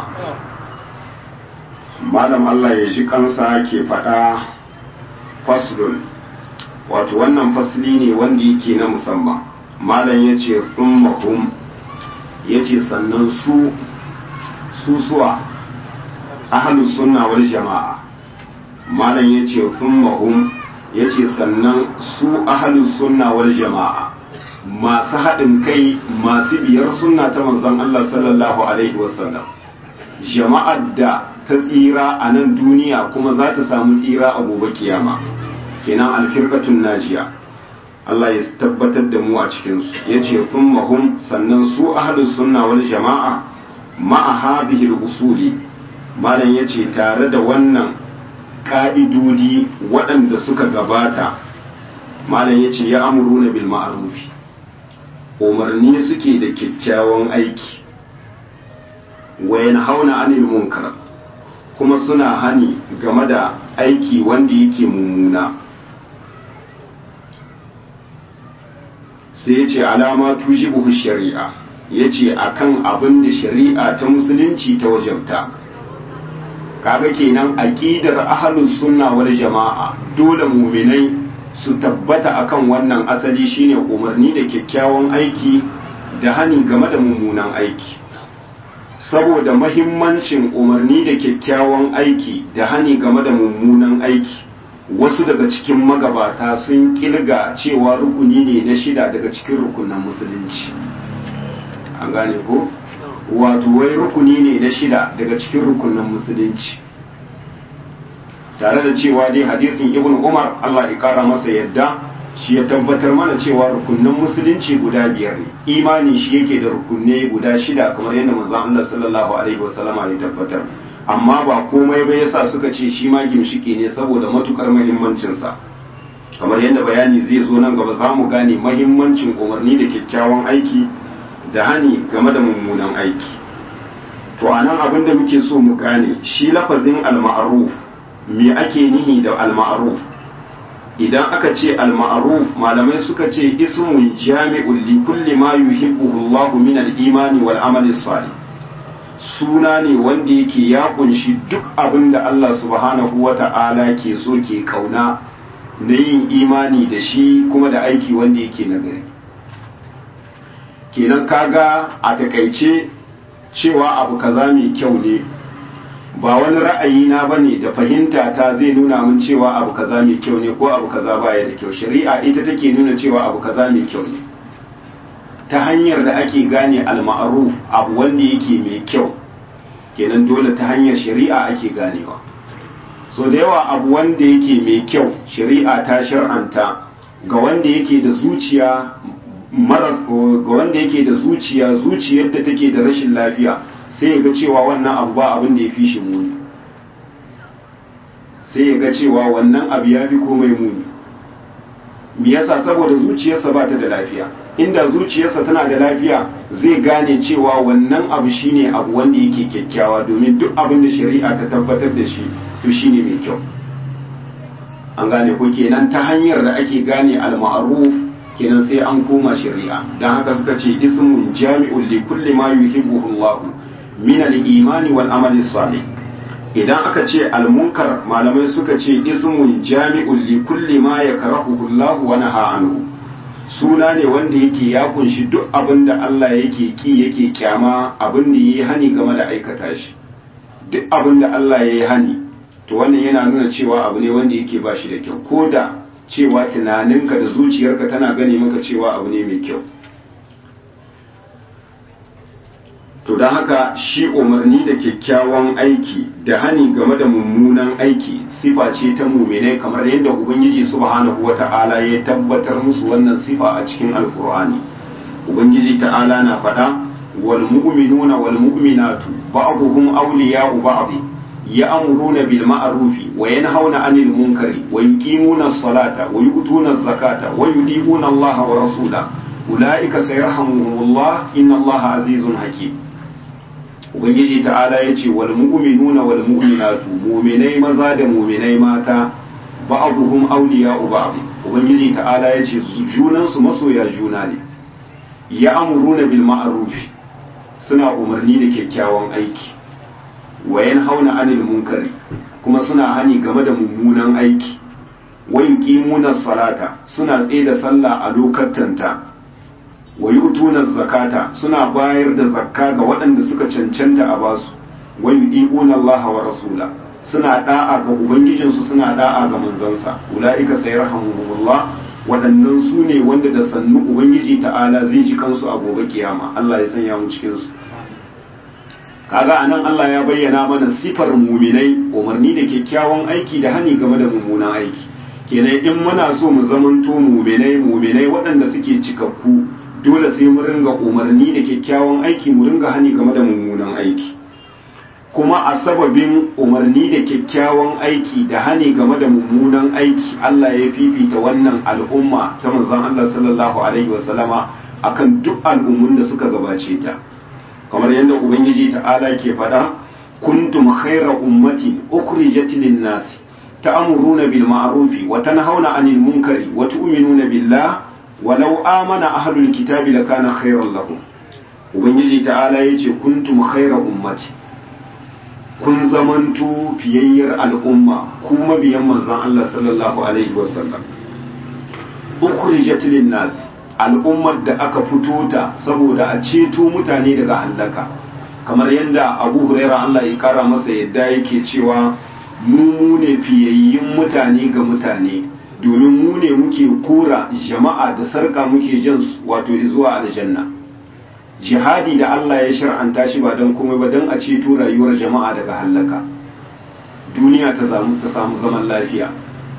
malam Allah ya ji kansa ke faɗa faslun wato wannan fasli ne wanda yake na musamman malam ya ce hum ya ce sannan su susuwa ahalus sunna wal jama'a malam ya ce hum ya ce sannan su ahalus sunna wal jama'a masu haɗin kai masu biyar sunna ta manzon Allah sallallahu alaihi wasallam jama'ar da ta tsira a nan duniya kuma za ta samu tsira a gobe kiyama kenan alfirkatun najiya Allah ya tabbatar da mu a cikinsu ya ce mahum sannan su ahalus sunna wal jama'a ma'a hadhihi usuli malam ya ce tare da wannan ka'idodi waɗanda suka gabata malam ya ce ya amuruna bil ma'arufi umarni suke da kyakkyawan aiki wa hauna anil munkar kuma suna hani game da aiki wanda yake mummuna sai ya ce alama tujibuhu shari'a ya ce akan abin da shari'a ta musulunci ta wajabta kaga kenan aqidar ahlus sunna wal jama'a dole mu'minai su tabbata akan wannan asali shine umarni da kyakkyawan aiki da hani game da mummunan aiki saboda mahimmancin umarni da kyakkyawan aiki da hani game da mummunan aiki wasu daga cikin magabata sun kilga cewa rukuni ne na shida daga cikin rukunan musulunci an gane ko wato wai rukuni ne na shida daga cikin rukunan musulunci tare da cewa dai hadisin ibn umar Allah ya kara masa yadda shi ya tabbatar mana cewa rukunan musulunci guda biyar ne imani shi yake da rukunne guda shida kamar yadda manzon Allah sallallahu alaihi wasallama ya tabbatar amma ba komai ba yasa suka ce shi ma gimshike ne saboda matukar muhimmancin sa kamar yadda bayani zai zo nan gaba za mu gane muhimmancin umarni da kyakkyawan aiki da hani game da mummunan aiki to anan abin da muke so mu gane shi lafazin al-ma'ruf me ake nihi da al-ma'ruf idan aka ce al-ma'ruf malamai suka ce ismun jami'un li kulli ma yuhibbuhu Allah min al-imani wal amali salih suna ne wanda yake ya kunshi duk abin da Allah subhanahu wata'ala ke so ke kauna na yin imani da shi kuma da aiki wanda yake nagari kenan kaga a takaice cewa abu kaza mai kyau ne ba wani ra'ayi na bane da fahimta ta zai nuna min cewa abu kaza mai kyau ne ko abu kaza baya da kyau shari'a ita take nuna cewa abu kaza mai kyau ne ta hanyar da ake gane al-ma'ruf abu wanda yake mai kyau kenan dole ta hanyar shari'a ake ganewa so da yawa abu wanda yake mai kyau shari'a ta shar'anta ga wanda yake da zuciya maras ga wanda yake da zuciya zuciyar da take da rashin lafiya sai ya ga cewa wannan abu ba abin da ya fi shi muni sai ya ga cewa wannan abu ya fi komai muni me yasa saboda zuciyarsa ba ta da lafiya inda zuciyarsa tana da lafiya zai gane cewa wannan abu shine abu wanda yake kyakkyawa domin duk abin da shari'a ta tabbatar da shi to shine mai kyau an gane ko kenan ta hanyar da ake gane al-ma'ruf kenan sai an koma shari'a dan haka suka ce ismun jami'un li kulli ma yuhibbuhu Allah min al-imani wal amali salih idan aka ce al-munkar malamai suka ce ismun jami'un li kulli ma yakrahuhu Allah wa naha anhu suna ne wanda yake ya kunshi duk abin da Allah yake ki yake kyama abin da yayi hani game da aikata shi duk abin da Allah yayi hani to wannan yana nuna cewa abu ne wanda yake ba shi da kyau ko da cewa tunaninka da zuciyarka tana gane maka cewa abu ne mai kyau to don haka shi umarni da kyakkyawan aiki da hani game da mummunan aiki sifa ce ta muminai kamar yadda ubangiji subhanahu wata'ala ya tabbatar musu wannan sifa a cikin alkur'ani ubangiji ta'ala na faɗa wal mu'minuna wal mu'minatu ba'dhum awliya'u ba'd ya'muruna bil ma'rufi wa yanhauna 'anil munkari wa yuqimuna as-salata wa yu'tuna az-zakata wa yudi'una Allah wa rasulahu ulaika sayarhamuhumullah inna Allah azizun hakim ubangiji ta'ala ya ce wal mu'minuna wal mu'minatu mu'minai maza da mu'minai mata ba'dhum awliya'u ba'd ubangiji ta'ala ya ce junan su masoya juna ne ya amuruna bil ma'ruf suna umarni da kyakkyawan aiki wa yanhauna 'anil munkari kuma suna hani game da mummunan aiki wa yuqimuna salata suna tsaye da sallah a lokatanta wa yu'tuna zakata suna bayar da zakka ga waɗanda suka cancanta a basu wa yu'ibuna Allah wa rasula suna da'a ga ubangijinsu suna da'a ga manzansa ulaika sayarhamuhumullah waɗannan su ne wanda da sannu ubangiji ta'ala zai ji kansu a gobe kiyama Allah ya sanya mu cikin su kaga anan Allah ya bayyana mana sifar muminai umarni da kyakkyawan aiki da hani game da mummunan aiki kenan in muna so mu zamanto muminai muminai waɗanda suke cikakku dole sai mu ringa umarni da kyakkyawan aiki mu ringa hani game da mummunan aiki kuma a sababin umarni da kyakkyawan aiki da hani game da mummunan aiki Allah ya fifita wannan al'umma ta manzon Allah sallallahu alaihi wasallama akan duk al'ummun da suka gabace ta kamar yadda ubangiji ta'ala ke faɗa kuntum khayra ummatin ukhrijat lin-nas ta'muruna bil ma'rufi wa tanhauna 'anil munkari wa tu'minuna billah walau amana ahlul kitabi lakana khairan lahum ubangiji ta'ala yace kuntum khaira ummati kun zamantu fiyayyar al'umma ku mabiyan manzon Allah sallallahu alaihi wasallam ukhrijat lin-nas al'ummar da aka fito ta saboda a ceto mutane daga hallaka kamar yadda abu huraira Allah ya kara masa yadda yake cewa mu ne fiyayyun mutane ga mutane domin mu ne muke kora jama'a da sarka muke jan wato zuwa aljanna jihadi da Allah ya shar'anta shi ba don komai ba don a ceto rayuwar jama'a daga hallaka duniya ta samu zaman lafiya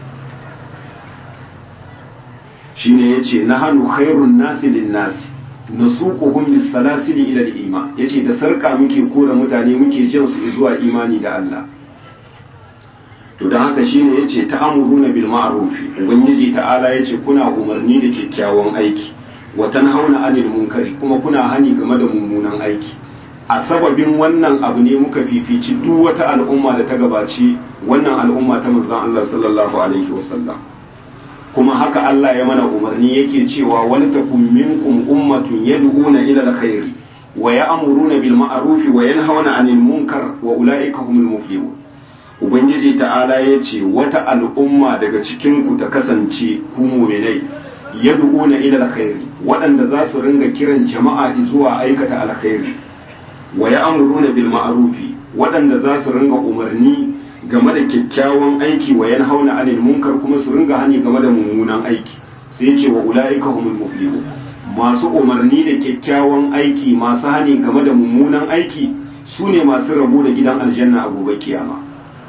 shine yace nahanu khairun nasi lin nasi nasuquhum bis salasili ila al iman yace da sarka muke kora mutane muke jan su zuwa imani da Allah to dan haka shine yace ta'amuruna bil ma'ruf ubangiji ta'ala yace kuna umarni da kyakkyawan aiki wa tanhauna 'anil munkari kuma kuna hani game da mummunan aiki a sababin wannan abu ne muka fifici duk wata al'umma da ta gabaci wannan al'umma ta manzon Allah sallallahu alaihi wasallam kuma haka Allah ya mana umarni yake cewa wal takum minkum ummatun yad'una ila alkhairi wa ya'muruna bil ma'ruf wa yanhauna 'anil munkar wa ulaika humul muflihun ubangiji ta'ala yace wata al'umma daga cikin ku ta kasance ku mu'minai yad'una ila alkhairi waɗanda za su ringa kiran jama'a zuwa aikata alkhairi wa ya'muruna bil ma'ruf waɗanda za su ringa umarni game da kyakkyawan aiki wa yan hauna anil munkar kuma su ringa hani game da mummunan aiki sai ce wa ulaika humul muflihun masu umarni da kyakkyawan aiki masu hani game da mummunan aiki su ne masu rabo da gidan aljanna a gobe kiyama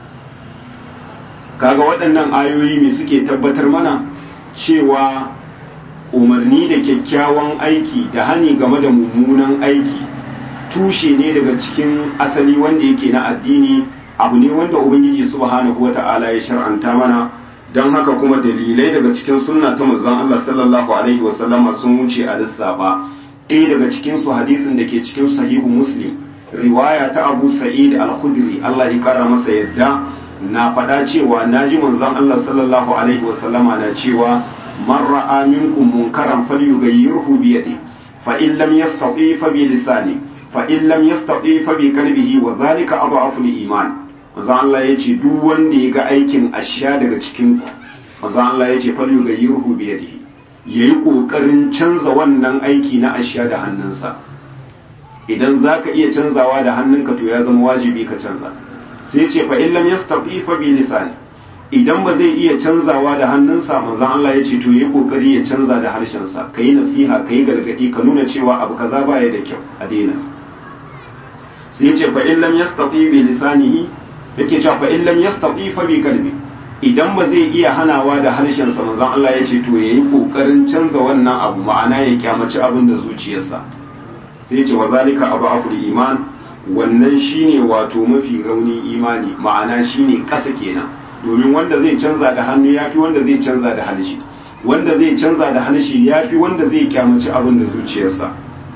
kaga waɗannan ayoyi me suke tabbatar mana cewa umarni da kyakkyawan aiki da hani game da mummunan aiki tushe ne daga cikin asali wanda yake na addini abu ne wanda ubangiji subhanahu wata'ala ya shar'anta mana don haka kuma dalilai daga cikin sunna ta manzon Allah sallallahu alaihi wasallam sun wuce a lissafa ɗaya daga cikin su hadisin da ke cikin sahihu muslim riwaya ta Abu Sa'id al-Khudri Allah ya kara masa yadda na faɗa cewa naji manzon Allah sallallahu alaihi wasallama na cewa man ra'a minkum munkaran falyughayyirhu bi yadihi fa in lam yastati fa bi lisani fa in lam yastati fa bi qalbihi wa dhalika adhafu al-iman manzo Allah ya ce duk wanda ya ga aikin asha daga cikin ku manzo Allah ya ce fal yughayyirhu bi yadihi yayi kokarin canza wannan aiki na asha da hannunsa idan zaka iya canzawa da hannunka to ya zama wajibi ka canza sai ya ce fa in lam yastati fa bi lisani idan ba zai iya canzawa da hannunsa manzo Allah ya ce to yayi kokari ya canza da harshensa kai nasiha kai gargadi ka nuna cewa abu kaza baya da kyau a daina sai ya ce fa in lam yastati bi lisanihi yake cewa fa in lam yastati fa bi qalbi idan ba zai iya hanawa da harshen sa manzon Allah ya ce to yayi kokarin canza wannan abu ma'ana ya kyamaci abin da zuciyarsa sai ce wa zalika abu iman wannan shine wato mafi rauni imani ma'ana shine kasa kenan domin wanda zai canza da hannu yafi wanda zai canza da harshe wanda zai canza da harshe yafi wanda zai kyamaci abin da zuciyarsa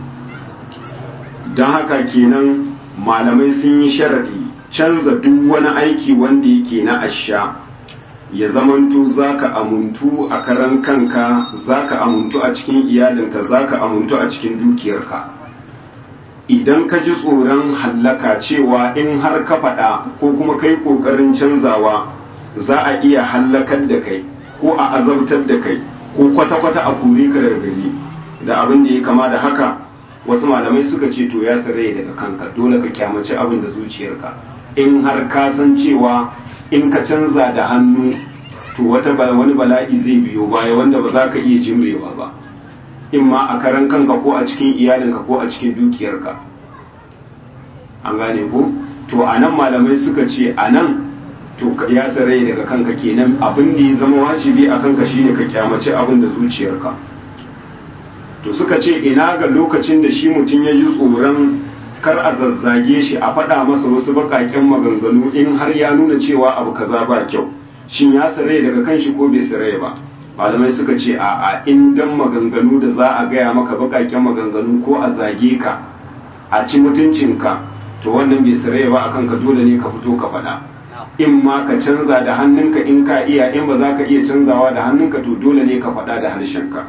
don haka kenan malamai sun yi sharadi canza duk wani aiki wanda yake na asha ya zamanto zaka amuntu a karan kanka zaka amuntu a cikin iyalinka zaka amuntu a cikin dukiyarka idan ka ji tsoron hallaka cewa in har ka faɗa ko kuma kai ƙoƙarin canzawa za a iya hallakar da kai ko a azabtar da kai ko kwata-kwata a kore ka daga gari da abin da ya kama da haka wasu malamai suka ce to ya sarai daga kanka dole ka kyamaci abin da zuciyarka in har ka san cewa in ka canza da hannu to wata wani bala'i zai biyo baya wanda ba za ka iya jimrewa ba in ma a karan kanka ko a cikin iyalinka ko a cikin dukiyarka an gane ko to a nan malamai suka ce a nan to ya sarai daga kanka kenan abin da ya zama wajibi a kanka shine ka kyamaci abin da zuciyarka to suka ce ina ga lokacin da shi mutum ya ji tsoron kar a zazzage shi a faɗa masa wasu baƙaƙen maganganu in har ya nuna cewa abu kaza ba kyau shin ya sarai daga kan shi ko bai sarai ba malamai suka ce a a in dan maganganu da za a gaya maka baƙaƙen maganganu ko a zage ka a ci mutuncinka to wannan bai sarai ba akan ka dole ne ka fito ka faɗa in ma ka canza da hannunka in ka iya in ba za ka iya canzawa da hannunka to dole ne ka faɗa da harshenka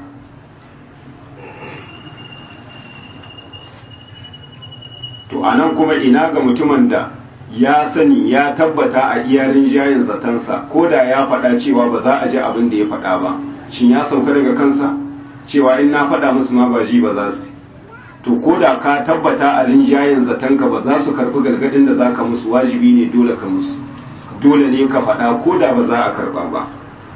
to a nan kuma ina ga mutumin da ya sani ya tabbata a iyarin jayin zatansa ko da ya faɗa cewa ba za a ji abin da ya faɗa ba shin ya sauka daga kansa cewa in na faɗa musu ma ba ji ba za su to ko da ka tabbata a rinjayen zatanka ba za su karɓi gargaɗin da za ka musu wajibi ne dole ka musu dole ne ka faɗa ko da ba za a karɓa ba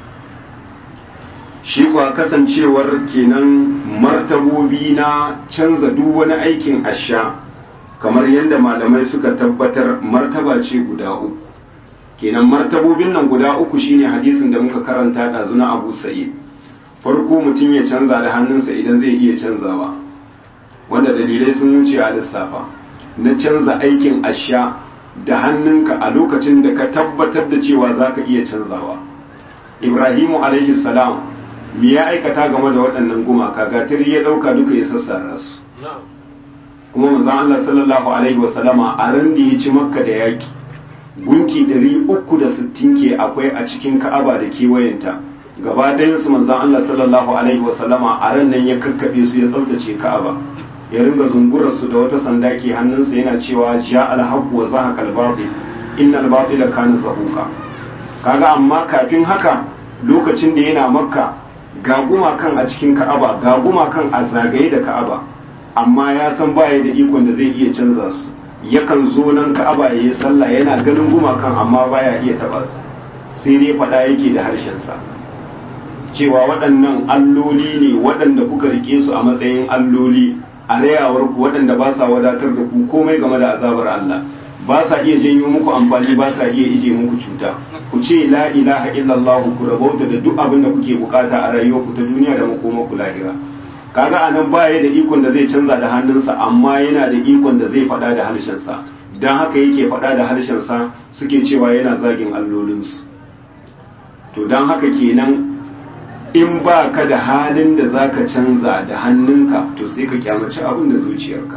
shi kuwa kasancewar kenan martabobi na canza duk wani aikin asha kamar yadda malamai suka tabbatar martaba ce guda uku kenan martabobin nan guda uku shine hadisin da muka karanta ɗazu na abu sa'id farko mutum ya canza da hannunsa idan zai iya canzawa wanda dalilai sun wuce a lissafa na canza aikin asha da hannunka a lokacin da ka tabbatar da cewa za ka iya canzawa ibrahimu alaihi salam me ya aikata game da waɗannan gumaka gatari ya ɗauka duka ya sassara su kuma manzon Allah sallallahu alaihi wasallama a ran da ya ci makka da yaki gunki 360 ke akwai a cikin ka'aba da kewayenta gaba ɗayan su manzon Allah sallallahu alaihi wasallama a ran nan ya kakkabe su ya tsaftace ka'aba ya ringa zungurar su da wata sanda ke hannunsa yana cewa ja alhaq wa zahaqa al-batil innal batila kana zahuqa kaga amma kafin haka lokacin da yana makka ga gumakan a cikin ka'aba ga gumakan a zagaye da ka'aba amma ya san baya da ikon da zai iya canza su yakan zo nan ka'aba ya yi sallah yana ganin gumakan amma baya iya taba su sai dai faɗa yake da harshensa cewa waɗannan alloli ne waɗanda kuka rike su a matsayin alloli a rayawar ku waɗanda ba sa wadatar da ku komai game da azabar Allah ba sa iya janyo muku amfani ba sa iya ije muku cuta ku ce la ilaha illallah ku rabauta da duk abin da kuke bukata a rayuwarku ta duniya da makoma ku lahira kaga anan baya da ikon da zai canza da hannunsa amma yana da ikon da zai faɗa da harshensa dan haka yake faɗa da harshensa suke cewa yana zagin allolinsu to dan haka kenan in ba ka da halin da za ka canza da hannunka to sai ka kyamaci abin da zuciyarka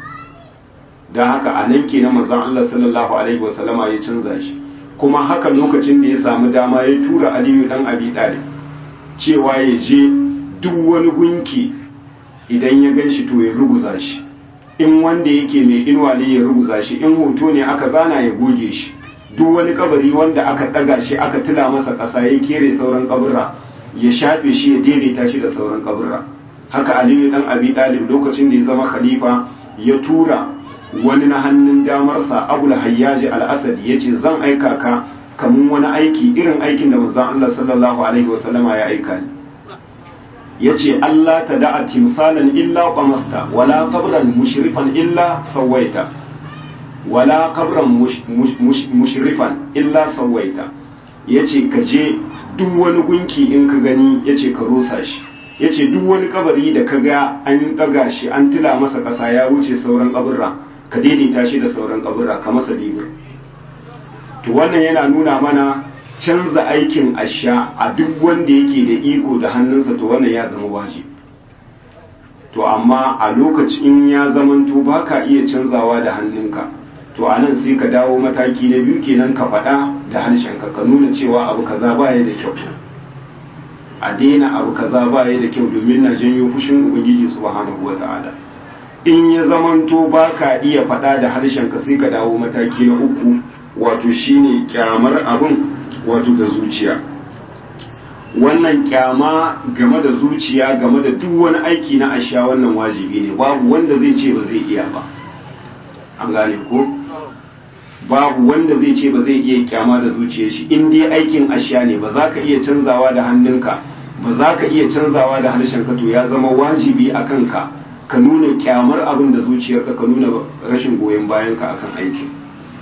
don haka a nan kenan manzon Allah sallallahu alaihi wasallama ya canza shi kuma haka lokacin da ya samu dama ya tura Aliyu dan Abi Talib cewa ya je duk wani gunki idan ya gan shi to ya ruguza shi in wanda yake mai inuwa ne ya ruguza shi in hoto ne aka zana ya goge shi duk wani kabari wanda aka daga shi aka tila masa ƙasa ya kere sauran kaburra ya shafe shi ya daidaita shi da sauran kaburra haka aliyu dan abi dalib lokacin da ya zama khalifa ya tura wani na hannun damarsa abul hayyaji al-asad ya ce zan aika ka kamun wani aiki irin aikin da manzon Allah sallallahu alaihi wasallama ya aika ni ya ce Allah ta da'a timsalan illa qamasta wala qabran mushrifan illa sawaita wala qabran mushrifan illa sawaita yace ka je duk wani gunki in ka gani yace ka rusa shi yace duk wani kabari da ka ga an daga shi an tila masa ƙasa ya wuce sauran kaburra ka daidaita shi da sauran kaburra ka masa libir to wannan yana nuna mana canza aikin asha a duk wanda yake da iko da hannunsa to wannan ya zama wajibi to amma a lokacin ya zamanto ba ka iya canzawa da hannunka to a nan sai ka dawo mataki na biyu kenan ka faɗa da harshenka ka nuna cewa abu kaza baya da kyau a daina abu kaza baya da kyau domin na janyo fushin ubangiji subhanahu wata'ala in ya zamanto ba ka iya faɗa da harshenka sai ka dawo mataki na uku wato shine kyamar abin wato da zuciya wannan kyama game da zuciya game da duk wani aiki na asha wannan wajibi ne babu wanda zai ce ba zai iya ba an gane ko babu wanda zai ce ba zai iya kyama da zuciyar shi in dai aikin asha ne ba za ka iya canzawa da hannunka ba za ka iya canzawa da harshenka to ya zama wajibi a kanka ka nuna kyamar abin da zuciyarka ka nuna rashin goyon bayanka akan aikin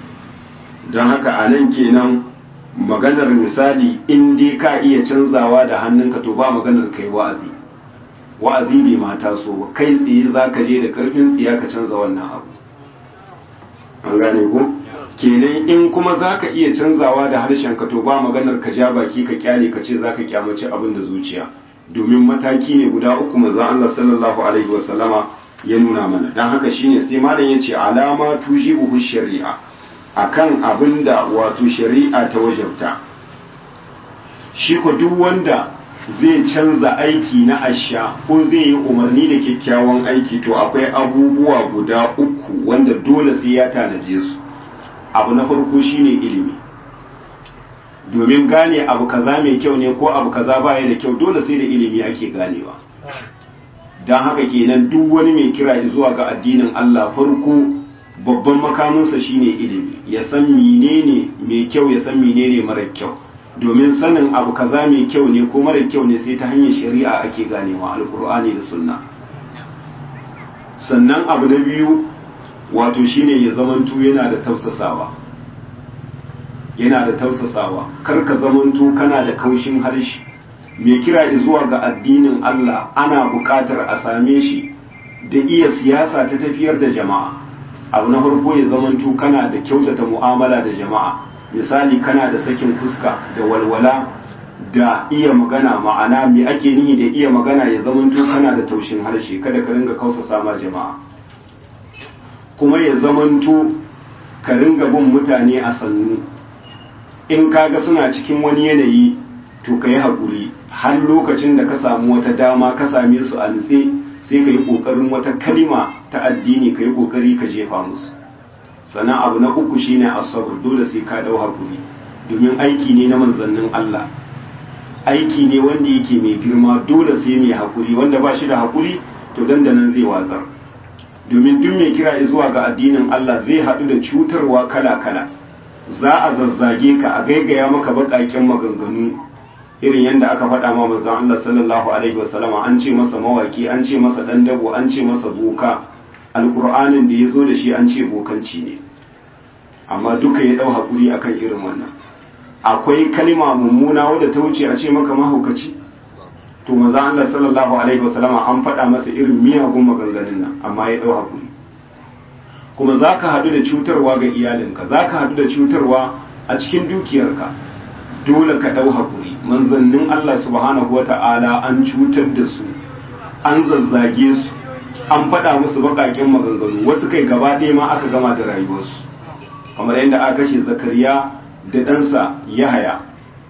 don haka a nan kenan maganar misali in dai ka iya canzawa da hannunka to ba maganar kai wa'azi wa'azi bai mata so ba kai tsaye za ka je da karfin tsiya ka canza wannan abu an gane ko kenan in kuma za ka iya canzawa da harshenka to ba maganar ka ja baki ka kyale ka ce za ka kyamaci abin da zuciya domin mataki ne guda uku maza Allah sallallahu alaihi wasallama ya nuna mana dan haka shine sai malam yace alama tujibu shari'a akan abin da wato shari'a ta wajabta shi ko duk wanda zai canza aiki na asha ko zai yi umarni da kyakkyawan aiki to akwai abubuwa guda uku wanda dole sai ya tanaje su abu na farko shine ilimi domin gane abu kaza mai kyau ne ko abu kaza baya da kyau dole sai da ilimi ake ganewa don haka kenan duk wani mai kira zuwa ga addinin Allah farko babban makaminsa shine ilimi ya san menene mai kyau ya san menene mara kyau domin sanin abu kaza mai kyau ne ko mara kyau ne sai ta hanyar shari'a ake ganewa alkur'ani da sunna sannan abu na biyu wato shine ya zamanto yana da tausasawa yana da tausasawa kar ka zamanto kana da kaushin harshe mai kira zuwa ga addinin Allah ana buƙatar a same shi da iya siyasa ta tafiyar da jama'a abu na farko ya zamanto kana da kyautata mu'amala da jama'a misali kana da sakin fuska da walwala da iya magana ma'ana me ake nihi da iya magana ya zamanto kana da taushin harshe kada ka ringa kausa sama jama'a kuma ya zamanto ka ringa bin mutane a sannu in kaga suna cikin wani yanayi to ka yi haƙuri har lokacin da ka samu wata dama ka same su a nutse sai ka yi ƙoƙarin wata kalima ta addini ka yi ƙoƙari ka jefa musu sannan abu na uku shine asabar dole sai ka dau haƙuri domin aiki ne na manzannin Allah aiki ne wanda yake mai girma dole sai mai haƙuri wanda ba shi da haƙuri to dandanan zai watsar domin duk mai kira zuwa ga addinin Allah zai haɗu da cutarwa kala-kala za a zazzage ka a gaigaya maka baƙaƙen maganganu irin yadda aka faɗa ma manzon Allah sallallahu alaihi wasallama an ce masa mawaki an ce masa ɗan dabo an ce masa boka alƙur'anin da ya zo da shi an ce bokanci ne amma duka ya ɗau haƙuri akan irin wannan akwai kalima mummuna wadda ta wuce a ce maka mahaukaci to manzon Allah sallallahu alaihi wasallama an faɗa masa irin miyagun maganganun nan amma ya ɗau haƙuri kuma za ka haɗu da cutarwa ga iyalinka za ka haɗu da cutarwa a cikin dukiyarka dole ka ɗau haƙuri manzannin Allah subhanahu wa ta'ala an cutar da su an zazzage su an faɗa musu baƙaƙen maganganu wasu kai gaba ɗaya ma aka gama da rayuwarsu kamar yadda aka kashe zakariya da ɗansa yahaya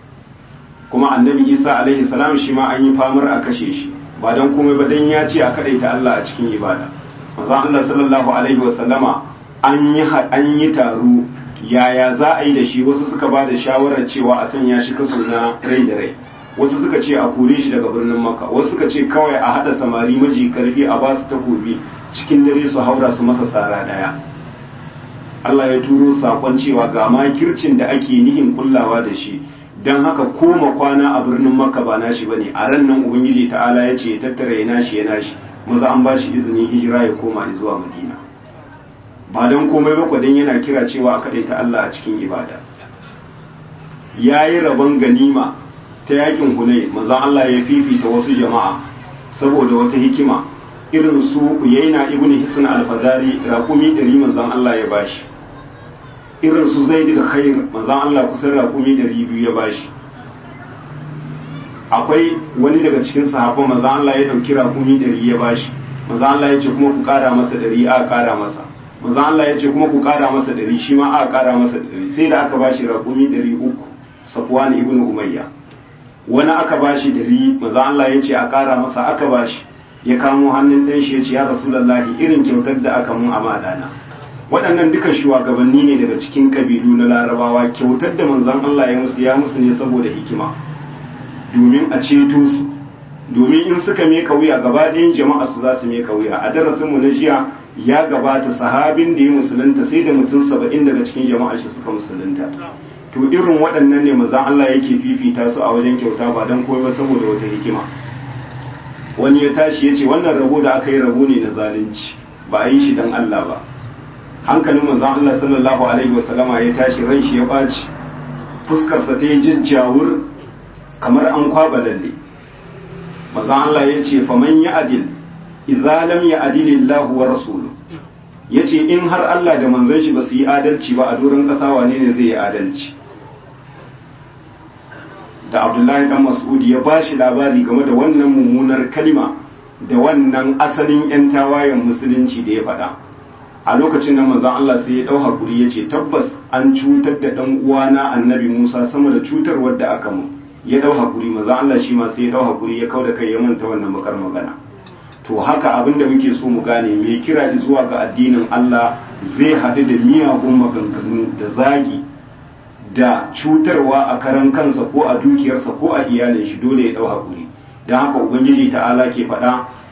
kuma annabi isa alaihi salam shi ma an yi famar a kashe shi ba don komai ba don ya ce a kaɗaita Allah a cikin ibada manzon Allah sallallahu alaihi wa sallama an yi an yi taro yaya za a yi da shi wasu suka ba da shawarar cewa a sanya shi kaso na rai da rai wasu suka ce a kore shi daga birnin maka wasu suka ce kawai a hada samari maji karfi a ba su takobi cikin dare su haura su masa sara daya Allah ya turo sakon cewa ga makircin da ake nihin kullawa da shi don haka koma kwana a birnin makka ba nashi bane a ran nan ubangiji ta'ala ya ce ya tattara ya nashi ya nashi maza an ba shi izinin hijira ya koma zuwa madina ba don komai ba don yana kira cewa a kaɗaita Allah a cikin ibada ya yi rabon ganima ta yakin hunai maza Allah ya fifita wasu jama'a saboda wata hikima irin su uyaina ibn hisn al-fazari raƙumi ɗari manzan Allah ya bashi irin su zaid da khair manzan Allah kusan raƙumi ɗari biyu ya bashi akwai wani daga cikin sahabban manzan Allah ya ɗauki raƙumi ɗari ya bashi manzan Allah ya ce kuma ku ƙara masa ɗari a ƙara masa manzan Allah ya ce kuma ku ƙara masa ɗari shi ma a ƙara masa ɗari sai da aka bashi raƙumi ɗari uku safwan ibn umayya wani aka bashi ɗari manzan Allah ya ce a ƙara masa aka bashi ya kamo hannun ɗan shi ya ce ya rasulallahi irin kyautar da aka mun a maɗana waɗannan duka shugabanni ne daga cikin kabilu na larabawa kyautar da manzan Allah ya musu ya musu ne saboda hikima domin a ceto su domin in suka meka wuya gaba ɗayan jama'a su za su meka wuya a darasinmu na jiya ya gabata sahabin da ya musulunta sai da mutum saba'in daga cikin jama'a shi suka musulunta to irin waɗannan ne manzan Allah yake fifita su a wajen kyauta ba don komai ba saboda wata hikima wani ya tashi ya ce wannan rabo da aka yi rabo ne na zalunci ba a yi shi don Allah ba hankalin manzan Allah sallallahu alaihi wasallama ya tashi ran shi ya ɓaci fuskarsa ta yi jijjawur kamar an kwaba lalle manzan Allah ya ce faman ya adil idza lam ya adilillahu wa rasuluhu yace in har Allah da manzon shi ba su yi adalci ba a doron ƙasa wane ne zai yi adalci da Abdullahi dan Mas'ud ya bashi labari game da wannan mummunar kalima da wannan asalin yan tawayen musulunci da ya faɗa a lokacin da manzon Allah sai ya dau hakuri yace tabbas an cutar da dan uwana Annabi Musa sama da cutarwar da aka mu ya dau hakuri manzon Allah shi ma sai ya dau hakuri ya kauda kai ya manta wannan bakar magana to haka abin da muke so mu gane mai kira zuwa ga addinin Allah zai haɗu da miyagun maganganu da zagi da cutarwa a karan kansa ko a dukiyarsa ko a iyalin shi dole ya ɗau haƙuri don haka ubangiji ta'ala ke faɗa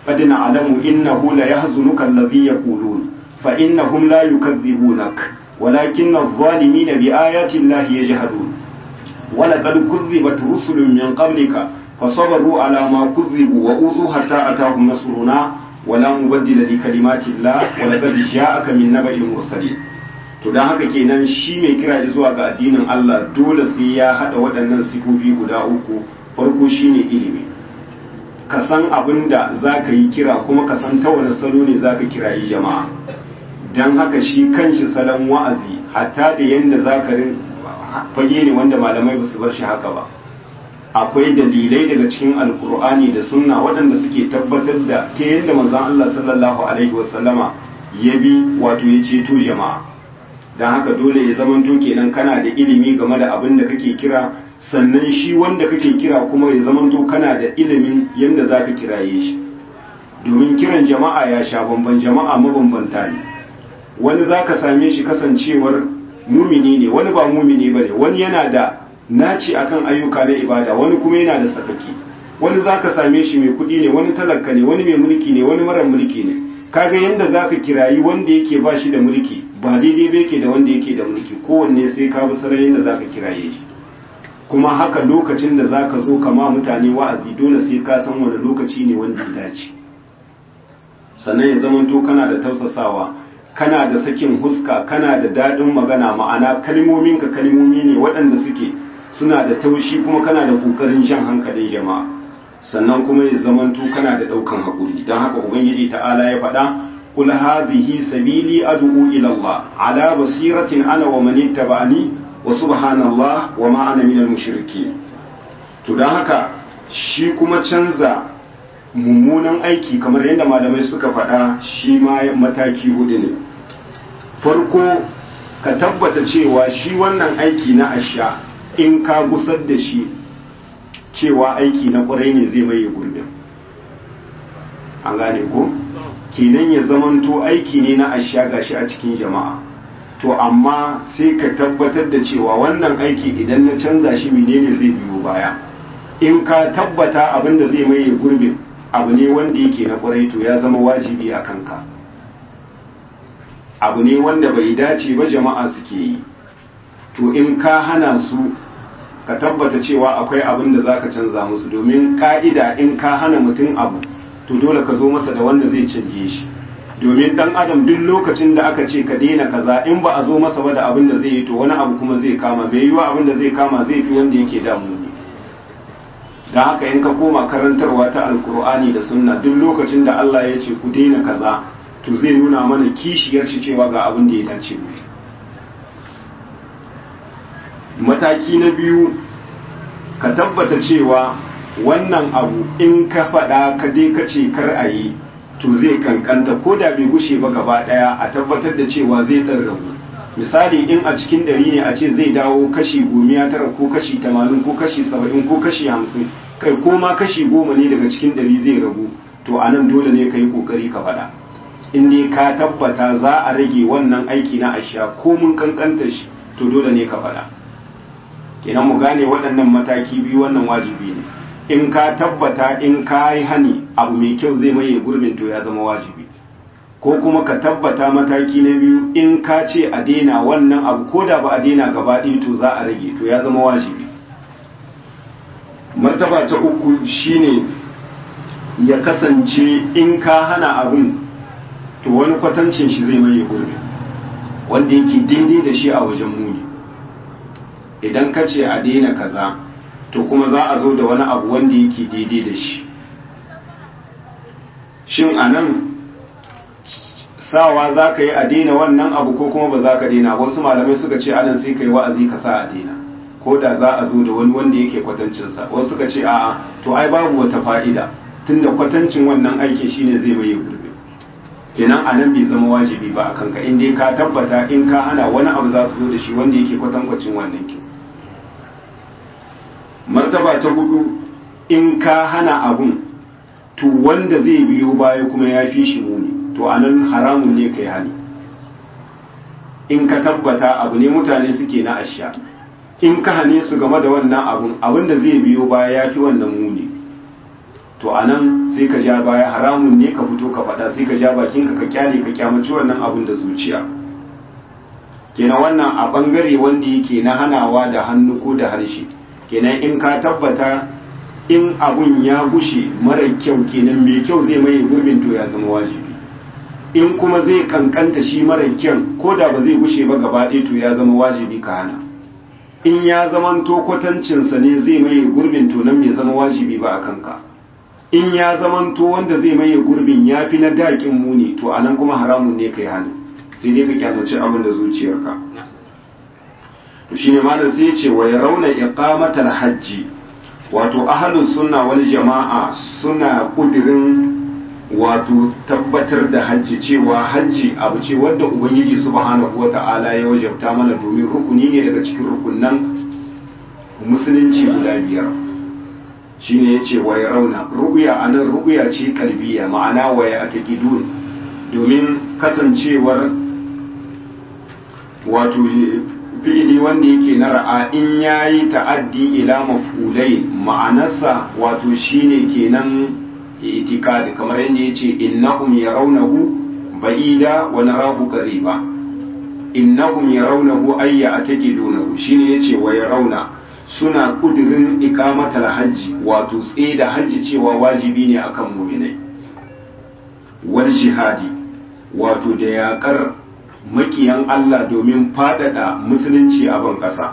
qad na'lamu innahu la yahzunuka alladhi yaqulun fa innahum la yukadhibunak walakin adh-dhalimina bi ayati llahi yajhadun wa laqad kuzzibat rusulun min qablika fasabaru ala ma kuzzibu wa uzu hatta atahum nasruna wa la mubaddila li kalimati llah wa laqad ja'aka min naba'il mursalin to don haka kenan shi mai kira zuwa ga addinin Allah dole sai ya haɗa waɗannan sifofi guda uku farko shine ilimi ka san abin da za ka yi kira kuma ka san ta wani salo ne za ka kirayi jama'a don haka shi kanshi salon wa'azi hatta da yadda za ka fage ne wanda malamai ba su bar shi haka ba akwai dalilai daga cikin alkur'ani da sunna waɗanda suke tabbatar da ta yadda manzon Allah sallallahu alaihi wasallama ya bi wato ya ceto jama'a don haka dole ya zamanto kenan kana da ilimi game da abin da kake kira sannan shi wanda kake kira kuma ya zamanto kana da ilimin yadda za ka kiraye shi domin kiran jama'a ya sha bamban jama'a mabambanta ne wani za ka same shi kasancewar mumini ne wani ba mumini ba ne wani yana da naci akan ayyuka na ibada wani kuma yana da sakaki wani za ka same shi mai kuɗi ne wani talaka ne wani mai mulki ne wani mara mulki ne kaga yadda za ka kirayi wanda yake ba shi da mulki ba daidai ba yake da wanda yake da mulki kowanne sai ka bi sarayin da za ka kiraye shi kuma haka lokacin da za ka zo kama mutane wa'azi dole sai ka san wani lokaci ne wanda ya dace sannan ya zamanto kana da tausasawa kana da sakin huska kana da daɗin magana ma'ana kalmominka kalmomi ne waɗanda suke suna da taushi kuma kana da ƙoƙarin jan hankalin jama'a sannan kuma ya zamanto kana da ɗaukan haƙuri don haka ubangiji ta'ala ya faɗa قل هذه سبيلي أدعو إلى الله على بصيرة أنا ومن اتبعني وسبحان الله وما أنا من المشركين to don haka shi kuma canza mummunan aiki kamar yadda malamai suka faɗa shi ma mataki hudu ne farko ka tabbata cewa shi wannan aiki na asha in ka gusar da shi cewa aiki na ƙwarai ne zai maye gurbin an gane ko? kenan ya zamanto aiki ne na asha gashi a cikin jama'a to amma sai ka tabbatar da cewa wannan aiki idan na canza shi menene zai biyo baya in ka tabbata abin da zai maye gurbin abu ne wanda yake na kwarai to ya zama wajibi a kanka abu ne wanda bai dace ba jama'a suke yi to in ka hana su ka tabbata cewa akwai abin da za ka canza musu domin ka'ida in ka hana mutum abu to dole ka zo masa da wanda zai canje shi domin dan adam duk lokacin da aka ce ka daina kaza in ba a zo masa ba da abin da zai yi to wani abu kuma zai kama mai yiwa abin da zai kama zai fi wanda yake damu ne da haka in ka koma karantarwa ta alkur'ani da sunna duk lokacin da Allah ya ce ku daina kaza to zai nuna mana kishiyar shi cewa ga abin da ya dace mu mataki na biyu ka tabbata cewa wannan abu in ka faɗa ka dai ka ce kar a yi to zai kankanta ko da bai gushe ba gaba ɗaya a tabbatar da cewa zai ɗan rabu misali in a cikin ɗari ne a ce zai dawo kashi gomiya tara ko kashi tamanin ko kashi saba'in ko kashi hamsin kai ko ma kashi goma ne daga cikin ɗari zai ragu to a nan dole ne ka yi ƙoƙari ka faɗa in dai ka tabbata za a rage wannan aiki na asha ko mun kankanta shi to dole ne ka faɗa kenan mu gane waɗannan mataki biyu wannan wajibi ne in ka tabbata in ka yi hani abu mai kyau zai maye gurbin to ya zama wajibi ko kuma ka tabbata mataki na biyu in ka ce a daina wannan abu ko da ba a daina gaba ɗaya to za a rage to ya zama wajibi martaba ta uku shine ya kasance in ka hana abun to wani kwatancin shi zai maye gurbin wanda yake daidai da shi a wajen muni idan ka ce a daina kaza to kuma za a zo da wani abu wanda yake daidai da shi shin a nan sawa za ka yi a daina wannan abu ko kuma ba za ka daina wasu malamai suka ce anan sai ka yi wa'azi ka sa a daina ko da za a zo da wani wanda yake kwatancinsa wasu suka ce a'a to ai babu wata fa'ida tunda kwatancin wannan aiki shine zai maye gurbe kenan a nan bai zama wajibi ba a kanka in dai ka tabbata in ka hana wani abu za su zo da shi wanda yake kwatankwacin wannan kyau martaba ta hudu in ka hana abun to wanda zai biyo baya kuma ya fi shi muni to anan haramun ne kai hali in ka tabbata abu ne mutane suke na asha in ka hane su game da wannan abun abin da zai biyo baya ya fi wannan muni to anan sai ka ja baya haramun ne ka fito ka faɗa sai ka ja bakinka ka kyale ka kyamaci wannan abin da zuciya kenan wannan a bangare wanda yake na hanawa da hannu ko da harshe kenan in ka tabbata in abun ya gushe mara kyau kenan mai kyau zai maye gurbin to ya zama wajibi in kuma zai kankanta shi mara kyan ko da ba zai gushe ba gaba ɗaya to ya zama wajibi ka hana in ya zamanto kwatancinsa ne zai maye gurbin to nan bai zama wajibi ba a kanka in ya zamanto wanda zai maye gurbin ya fi na daƙin muni to anan kuma haramun ne kai hannu sai dai ka kyamaci abin da zuciyarka to shine malam sai ya ce wa rauna iqamatal hajji wato ahlus sunna wal jama'a suna kudirin wato tabbatar da hajji cewa hajji abu ce wanda ubangiji subhanahu wata'ala ya wajabta mana domin rukuni ne daga cikin rukunan musulunci guda biyar shine yace wa rauna ru'ya anan ru'ya ce kalbiya ma'ana wa ya ataqidun domin kasancewar wato fi'ili wanda yake na ra'a in yayi ta'addi ila maf'ulai ma'anarsa wato shine kenan itikadi kamar yadda yace innahum yarawnahu ba'ida wa narahu qariba innahum yarawnahu ayya ataqidunahu shine yace wa yarawna suna kudirin ikamatal hajji wato tsaye da hajji cewa wajibi ne akan mu'minai wal jihadi wato da yaƙar makiyan Allah domin faɗaɗa musulunci a ban ƙasa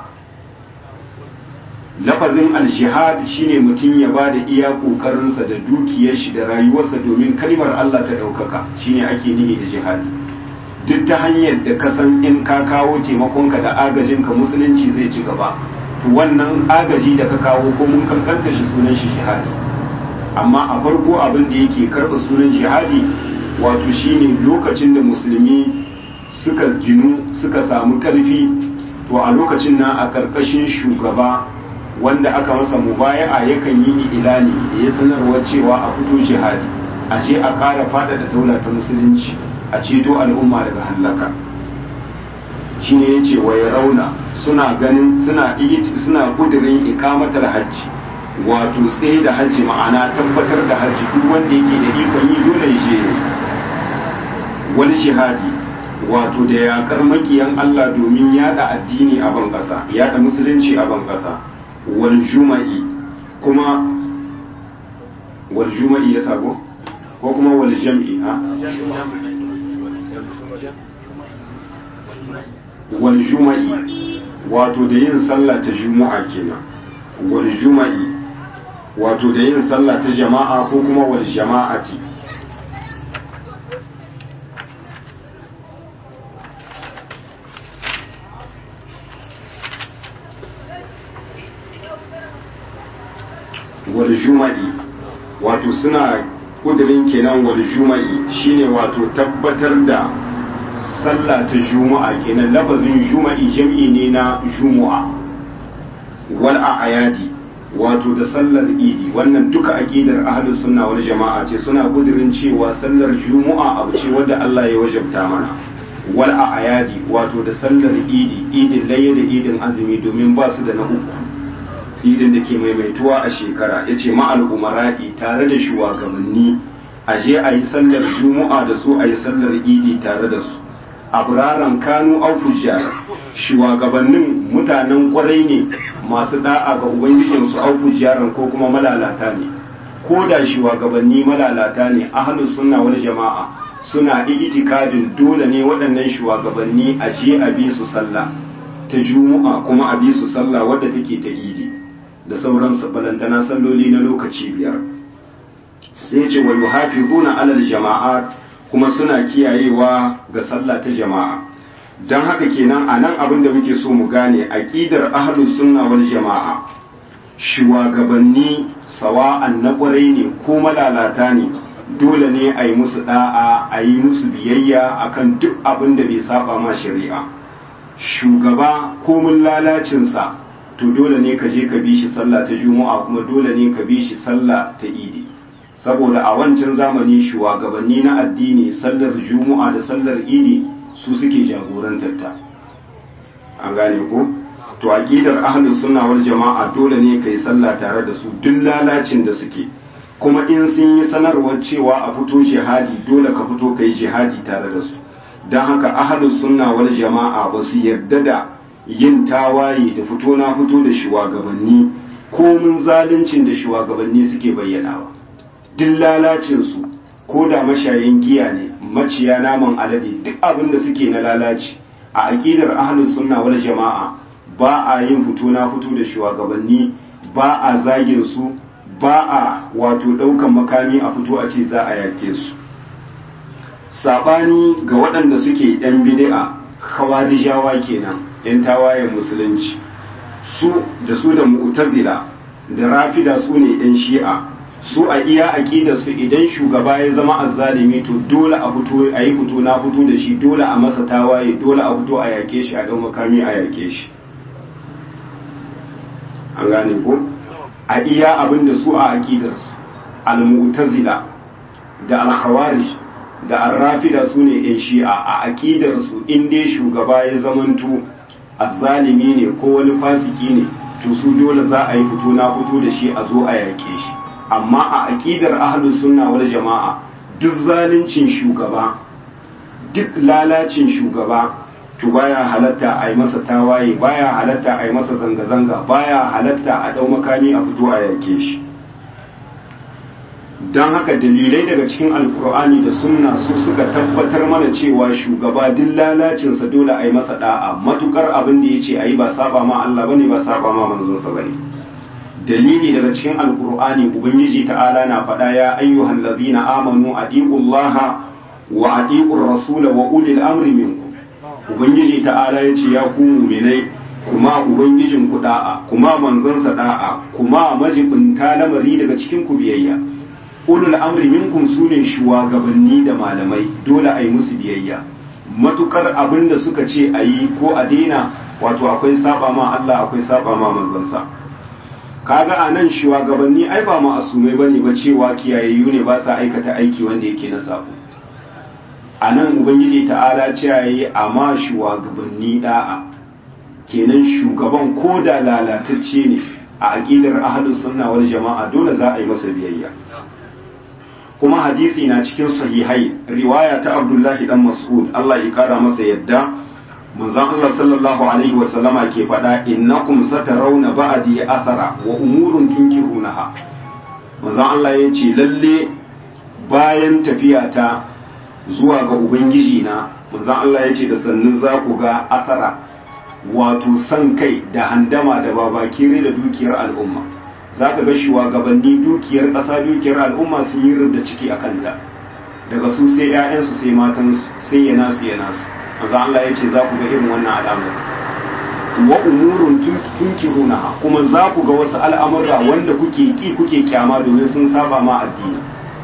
lafazin aljihad shine mutum ya ba da iya ƙoƙarinsa da dukiyar shi da rayuwarsa domin kalmar Allah ta ɗaukaka shine ake nihi da jihadi duk ta hanyar da ka san in ka kawo taimakonka da agajinka musulunci zai ci gaba to wannan agaji da ka kawo ko mun kankanta shi sunan shi jihadi amma a farko abin da yake karɓa sunan jihadi wato shine lokacin da musulmi suka ginu suka samu ƙarfi to a lokacin nan a ƙarƙashin shugaba wanda aka masa mubaya'a yakan yi ilani da ya sanarwa cewa a fito jihadi a je a ƙara faɗaɗa daula ta musulunci a ceto al'umma daga hallaka shine ya ce wa ya rauna suna ganin suna suna kudirin ikamatar hajji wato tsaye da hajji ma'ana tabbatar da hajji duk wanda yake da ikon yi dole ya je wani jihadi wato da yakar makiyan Allah domin yada addini a ban kasa yada musulunci a ban kasa wal juma'i kuma wal juma'i ya sabo ko kuma wal jam'i ha wal juma'i wato da yin sallah ta juma'a kenan wal juma'i wato da yin sallah ta jama'a ko kuma wal jama'ati wal juma'i wato suna kudirin kenan wal juma'i shine wato tabbatar da sallah ta juma'a kenan lafazin juma'i jam'i ne na jumu'a wal a'yadi wato da sallar idi wannan duka aqidar ahlus sunna wal jama'a ce suna kudirin cewa sallar juma'a abu ce wadda Allah ya wajabta mana wal a'yadi wato da sallar idi idin layya da idin azumi domin ba su da na uku idin da ke maimaituwa a shekara ya ce ma'al umara'i tare da shugabanni a je a yi sallar juma'a da su a yi sallar idi tare da su abraran kanu au fujjar shugabannin mutanen kwarai ne masu da'a ga ubangijinsu au fujjaran ko kuma malalata ne ko da shugabanni malalata ne ahlus sunna wal jama'a suna itikadin dole ne waɗannan shugabanni a je a bi su sallah ta juma'a kuma a bi su sallah wadda take ta idi da sauran balantana salloli na lokaci biyar sai ce wa yuhafizuna alal jama'at kuma suna kiyayewa ga sallah ta jama'a don haka kenan a nan abin da muke so mu gane aqidar ahlus sunna wal jama'a shugabanni sawa'an na kwarai ne ko malalata ne dole ne a yi musu da'a a yi musu biyayya akan duk abin da bai saba ma shari'a shugaba komin lalacinsa to dole ne ka je ka bi shi sallah ta juma'a kuma dole ne ka bi shi sallah ta idi saboda a wancan zamani shugabanni na addini sallar juma'a da sallar idi su suke jagorantar ta an gane ko to aqidar ahlus sunna wal jama'a dole ne kai sallah tare da su duk lalacin da suke kuma in sun yi sanarwar cewa a fito jihadi dole ka fito ka yi jihadi tare da su don haka ahalus sunna wal jama'a ba su yarda da yin tawaye da fito na fito da shugabanni komin zaluncin da shugabanni suke bayyanawa duk lalacinsu ko da mashayin giya ne maciya naman alade duk abin da suke na lalaci a aƙidar ahalus sunna wal jama'a ba a yin fito na fito da shugabanni ba a zagin su ba a wato ɗaukan makami a fito a ce za a yake su saɓani ga waɗanda suke ‘yan bidi'a khawarijawa kenan ‘yan tawayen musulunci su da su da mu'tazila da rafida su ne ‘yan shi'a su a iya aƙidar su idan shugaba ya zama azzalimi to dole a fito a yi fito na fito da shi dole a masa tawaye dole a fito a yake shi a ɗau makami a yake shi an gane ko a iya abin da su a aƙidarsu al-mu'tazila da al-khawarij da ar-rafida su ne yan shi'a a aƙidarsu in dai shugaba ya zamanto azzalimi ne ko wani fasiki ne to su dole za a yi fito na fito da shi a zo a yaƙe shi amma a aƙidar ahlus sunna wal jama'a duk zaluncin shugaba duk lalacin shugaba to baya halatta a yi masa tawaye baya halatta a yi masa zanga-zanga baya halatta a ɗau makami a fito a yake shi don haka dalilai daga cikin alkur'ani da sunna su suka tabbatar mana cewa shugaba duk lalacinsa dole a yi masa da'a matukar abin da ya ce a yi ba saba ma Allah bane ba saba ma manzonsa bane dalili daga cikin alkur'ani ubangiji ta'ala na faɗa ya ayyuhal ladina amanu adiqullaha wa adiqur rasula wa ulil amri minkum ubangiji ta'ala ya ce ya ku muminai kuma ubangijin ku da'a kuma manzansa da'a kuma majibinta lamari daga cikin ku biyayya ulul amri minkum sune shugabanni da malamai dole a yi musu biyayya matukar abin da suka ce a yi ko a daina wato akwai saba ma Allah akwai saba ma manzansa kaga a nan shugabanni ai ba ma'asumai bane ba cewa kiyayayyu ne ba sa aikata aiki wanda yake na sabo a nan ubangiji ta'ala ce ya yi a ma shugabanni da'a kenan shugaban ko da lalatacce ne a aƙidar ahadus sunna wal jama'a dole za a yi masa biyayya kuma hadisi na cikin sahihai riwaya ta abdullahi dan mas'ud Allah ya kara masa yadda manzon Allah sallallahu alaihi wa sallama ke faɗa innakum satarawna ba'di athara wa umurun tunkirunaha manzon Allah ya ce lalle bayan tafiyata zuwa ga Ubangiji na manzon Allah ya ce da sannin za ku ga asara wato san kai da handama da babakire da dukiyar al'umma za ka ga shugabanni dukiyar ƙasa dukiyar al'umma sun yi da ciki a kanta daga su sai 'ya'yansu sai matansu sai ya nasu ya nasu manzon Allah ya ce za ku ga irin wannan al'amari wa umurun tunkirunaha kuma za ku ga wasu al'amura wanda kuke ki kuke kyama domin sun saba ma addini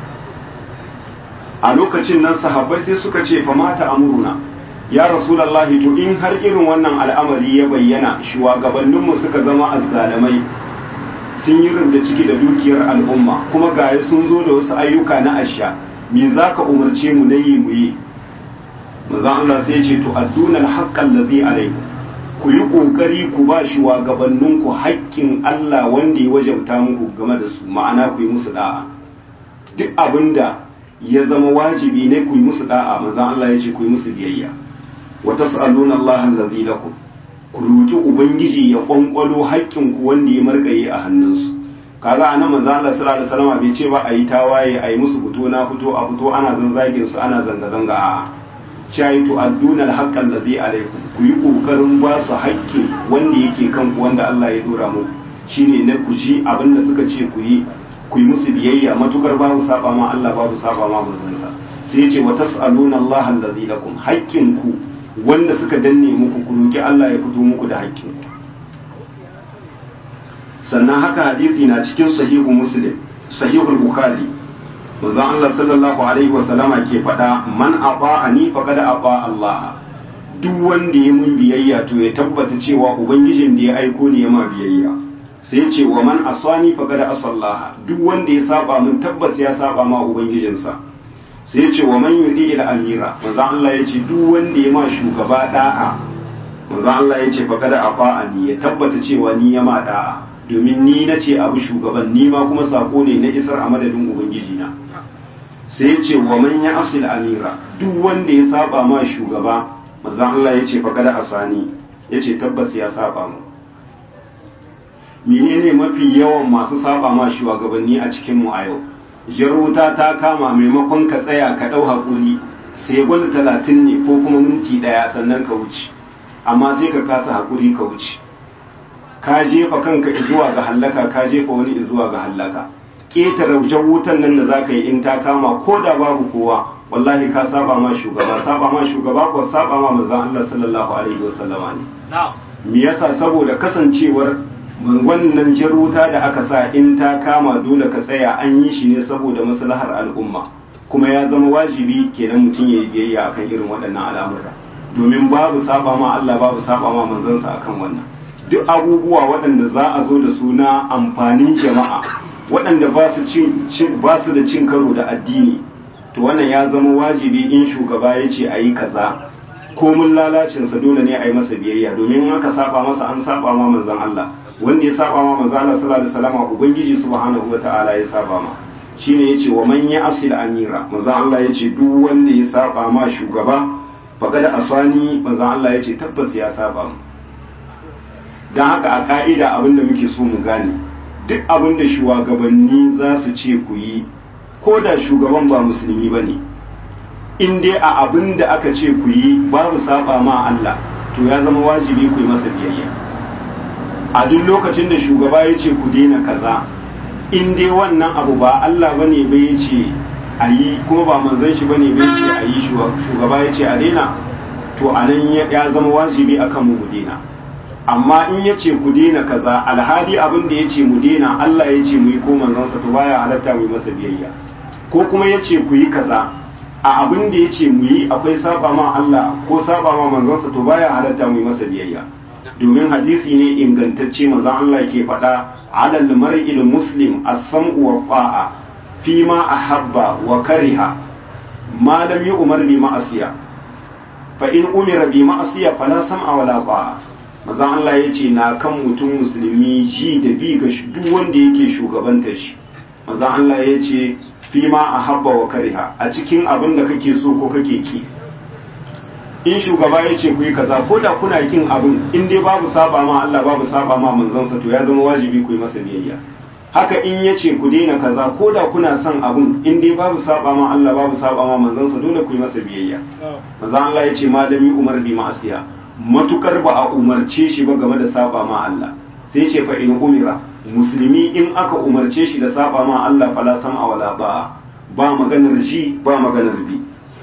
a lokacin nan sahabbai sai suka ce fa mata amuruna ya rasulullahi to in har irin wannan al'amari ya bayyana shugabanninmu suka zama azzalamai sun yi da ciki da dukiyar al'umma kuma gaya sun zo da wasu ayyuka na asha me za ka umarce mu na yi mu yi manzon Allah sai ya ce to addunal haqqal ladhi alaykum ku yi kokari ku ba shugabanninku haƙƙin Allah wanda ya wajabta muku game da su ma'ana ku yi musu da'a duk abinda ya zama wajibi ne ku yi musu da'a manzon Allah ya ce ku yi musu biyayya wa tas'aluna Allah allazi lakum ku roki ubangiji ya kwankwalo haƙƙin ku wanda ya markaye a hannunsu kaga anan manzon Allah sallallahu alaihi wasallam bai ce ba a yi tawaye a yi musu fito na fito a fito ana zanzagin su ana zanga zanga a'a cai to adduna alhaqqal ladhi alaikum ku yi kokarin ba su haƙƙi wanda yake kanku wanda Allah ya dora muku shine na ku ji abin da suka ce ku yi ku yi musu biyayya matukar babu saba ma Allah babu saba ma manzansa sai yace wa tas'aluna Allah allazi lakum haqqin ku wanda suka danne muku ku roki Allah ya fito muku da haƙƙin ku sannan haka hadisi na cikin sahihu muslim sahihul bukhari manzon Allah sallallahu alaihi wa sallama ke faɗa man ata'ani faqad ata Allah duk wanda ya mun biyayya to ya tabbata cewa ubangijin da ya aiko ne ya ma biyayya sai ce wa man asani faqad asallaha duk wanda ya saba mun tabbas ya saba ma ubangijinsa sai ce wa man yudi ila amira manzo Allah ya ce duk wanda ya ma shugaba da'a manzo Allah ya ce faqad afa'ani ya tabbata cewa ni ya ma da'a domin ni na ce abu shugaban ni ma kuma sako ne na isar a madadin ubangiji na sai ce wa man ya asil amira duk wanda ya saba ma shugaba manzo Allah ya ce fa kada asani ya ce tabbas ya saba mu menene mafi yawan masu saba ma shugabanni a cikin mu a yau jaruta ta kama maimakon ka tsaya ka dau hakuri sai gwal talatin ne ko kuma minti daya sannan ka wuce amma sai ka kasa hakuri ka wuce ka jefa kanka zuwa ga hallaka ka jefa wani zuwa ga hallaka ƙetare wutan nan da za ka yi in ta kama ko da babu kowa wallahi ka saba ma shugaba saba ma shugaba ko saba ma manzon Allah sallallahu alaihi wasallama ne me yasa saboda kasancewar wannan jaruta da aka sa in ta kama dole ka tsaya an yi shi ne saboda maslahar al'umma kuma ya zama wajibi kenan mutum ya yi biyayya akan irin waɗannan al'amura domin babu saba ma Allah babu saba ma manzansa akan wannan duk abubuwa waɗanda za a zo da suna amfanin jama'a waɗanda ba su da cin karo da addini to wannan ya zama wajibi in shugaba ya ce a yi kaza ko mun lalacinsa dole ne a yi masa biyayya domin in aka saba masa an saba ma manzan Allah wanda ya saba ma manzan Allah sallallahu alaihi wasallam ubangiji subhanahu wataala ya saba ma shine yace wa man ya asil amira manzan Allah yace duk wanda ya saba ma shugaba faqad asani manzan Allah yace tabbas ya saba mu don haka a ka'ida abinda muke so mu gane duk abinda shugabanni za su ce ku yi ko da shugaban ba musulmi ba ne in dai a abinda aka ce ku yi babu saba ma Allah to ya zama wajibi ku yi masa biyayya a duk lokacin da shugaba ya ce ku daina kaza in dai wannan abu ba Allah ba ne bai ce a yi kuma ba manzon shi ba ne bai ce a yi shugaba ya ce a daina to a nan ya zama wajibi akan mu mu daina amma in ya ce ku daina kaza alhali abin da ya ce mu daina Allah ya ce mu yi ko manzansa to baya halatta mu yi masa biyayya ko kuma ya ce ku yi kaza a abin da ya ce mu yi akwai saba ma Allah ko saba ma manzansa to baya halatta mu yi masa biyayya domin hadisi ne ingantacce manzon Allah ke faɗa alal mar'il muslim as-sam'u wa ta'a fi ma ahabba wa kariha ma lam yu'mar bi ma'asiya fa in umira bi ma'asiya fala sam'a wala ta'a mazan Allah ya ce na kan mutum musulmi ji da bi ga duk wanda yake shugabantar shi mazan Allah ya ce fi ma a habba wa kariha a cikin abin da kake so ko kake ki in shugaba ya ce ku yi kaza ko da kuna kin abin in dai babu saba ma Allah babu saba ma manzansa to ya zama wajibi ku yi masa biyayya haka in ya ce ku daina kaza ko da kuna son abin in dai babu saba ma Allah babu saba ma manzansa dole ku yi masa biyayya manzon Allah ya ce malami umar bi ma'asiya matukar ba a umarce shi ba game da saba ma Allah sai ce fa in umira musulmi in aka umarce shi da saba ma Allah fala sam'a wala ba ba maganar ji ba maganar bi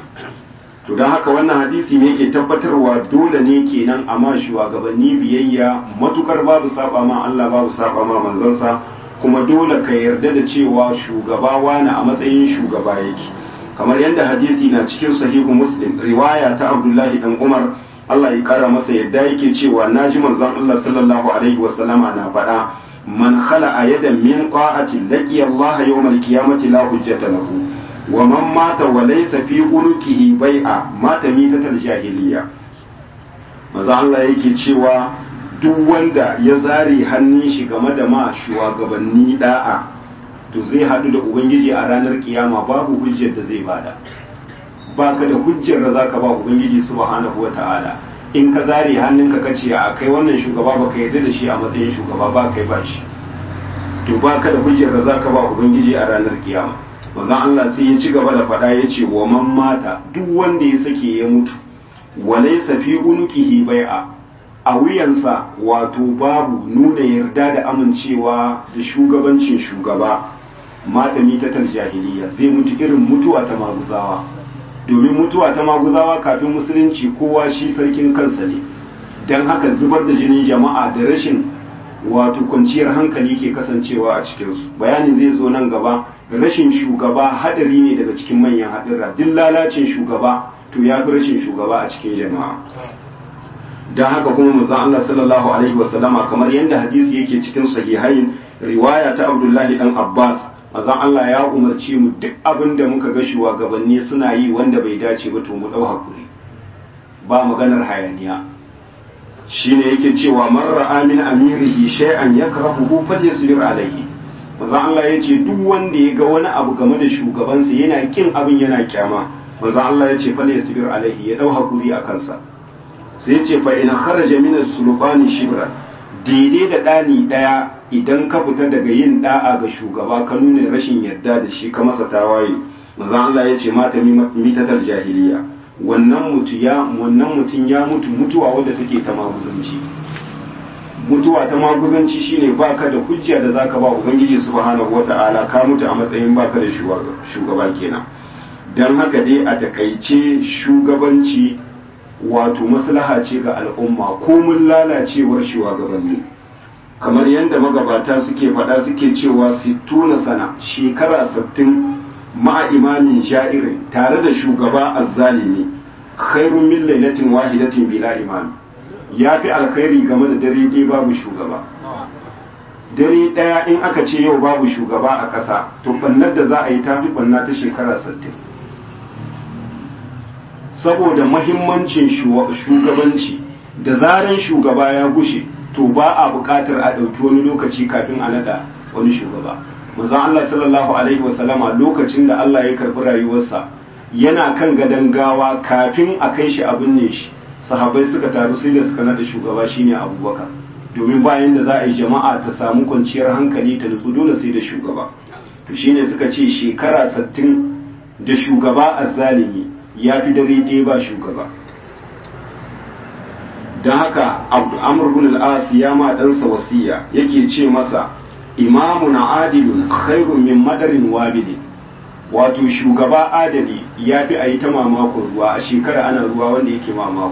to don haka wannan hadisi ne yake tabbatarwa dole ne kenan a ma shugabanni biyayya matukar babu saba ma Allah babu saba ma manzansa kuma dole ka yarda da cewa shugaba wani a matsayin shugaba yake kamar yadda hadisi na cikin sahihu muslim riwaya ta abdullahi dan umar Allah ya kara masa yadda yake cewa naji manzon Allah sallallahu alaihi wasallama na faɗa man khala'a yadan min ta'atin laqiya Allah yawmal qiyamati la hujjata lahu wa man mata wa laysa fi unuqihi bai'a mata mitatal jahiliya manzon Allah yake cewa duk wanda ya zare hannun shi game da ma shugabanni da'a to zai haɗu da ubangiji a ranar kiyama babu hujjar da zai bada baka da hujjar da zaka ba ubangiji subhanahu wata'ala in ka zare hannunka ka ce a kai wannan shugaba baka yarda da shi a matsayin shugaba ba kai ba shi to baka da hujjar da zaka ba ubangiji a ranar kiyama manzon Allah sai ya ci gaba da faɗa ya ce wa man mata duk wanda ya sake ya mutu walaysa fi unuqihi bai'a a wuyansa wato babu nuna yarda da amincewa da shugabancin shugaba mata mitatar jahiliya zai mutu irin mutuwa ta maguzawa domin mutuwa ta maguzawa kafin musulunci kowa shi sarkin kansa ne don haka zubar da jinin jama'a da rashin wato kwanciyar hankali ke kasancewa a cikinsu bayanin zai zo nan gaba rashin shugaba hadari ne daga cikin manyan haɗurra duk lalacin shugaba to ya fi rashin shugaba a cikin jama'a don haka kuma manzon Allah sallallahu alaihi wasallama kamar yadda hadisi yake cikin sahihain riwaya ta Abdullahi dan Abbas manzon Allah ya umarci mu duk abin da muka ga shugabanni suna yi wanda bai dace ba to mu dau hakuri ba maganar hayaniya shine yake cewa man ra'a min amirihi shay'an yakrahuhu falyasbir alayhi manzo Allah yace duk wanda ya ga wani abu game da shugabansa yana kin abin yana kyama manzo Allah yace falyasbir alayhi ya dau hakuri a kansa sai yace fa in kharaja min as-sulbani shibran daidai da dani daya idan ka fita daga yin da'a ga shugaba ka nuna rashin yarda da shi ka masa tawaye manzo Allah yace mata mitatal jahiliya wannan mutu ya wannan mutum ya mutu mutuwa wadda take ta maguzanci mutuwa ta maguzanci shine baka da hujja da zaka ba ubangiji subhanahu wata'ala ka mutu a matsayin baka da shugaba kenan dan haka dai a takaice shugabanci wato maslaha ce ga al'umma ko mun lalacewar shugabanni kamar yadda magabata suke faɗa suke cewa sittuna sana shekara sittin ma'a imamin ja'irin tare da shugaba azzalimi khairun min lailatin wahidatin bila imami ya fi alkhairi game da dare ɗaya babu shugaba dare ɗaya in aka ce yau babu shugaba a ƙasa to bannar da za a yi tafi banna ta shekara 60 saboda mahimmancin shugabanci da zaran shugaba ya gushe to ba a buƙatar a ɗauki wani lokaci kafin a naɗa wani shugaba manzon Allah sallallahu alaihi wasallama lokacin da Allah ya karɓi rayuwarsa yana kan gadon gawa kafin a kai shi a binne shi sahabbai suka taru sai da suka nada shugaba shine abubakar domin bayan da za a yi jama'a ta samu kwanciyar hankali ta nutsu dole sai da shugaba to shine suka ce shekara sattin da shugaba azzalimi ya fi dare ɗaya ba shugaba don haka amr bin al-as ya ma ɗansa wasiya yake ce masa imamun adilun khairun min madarin wabili wato shugaba adali ya fi a yi ta mamakon ruwa a shekara ana ruwa wanda yake mamako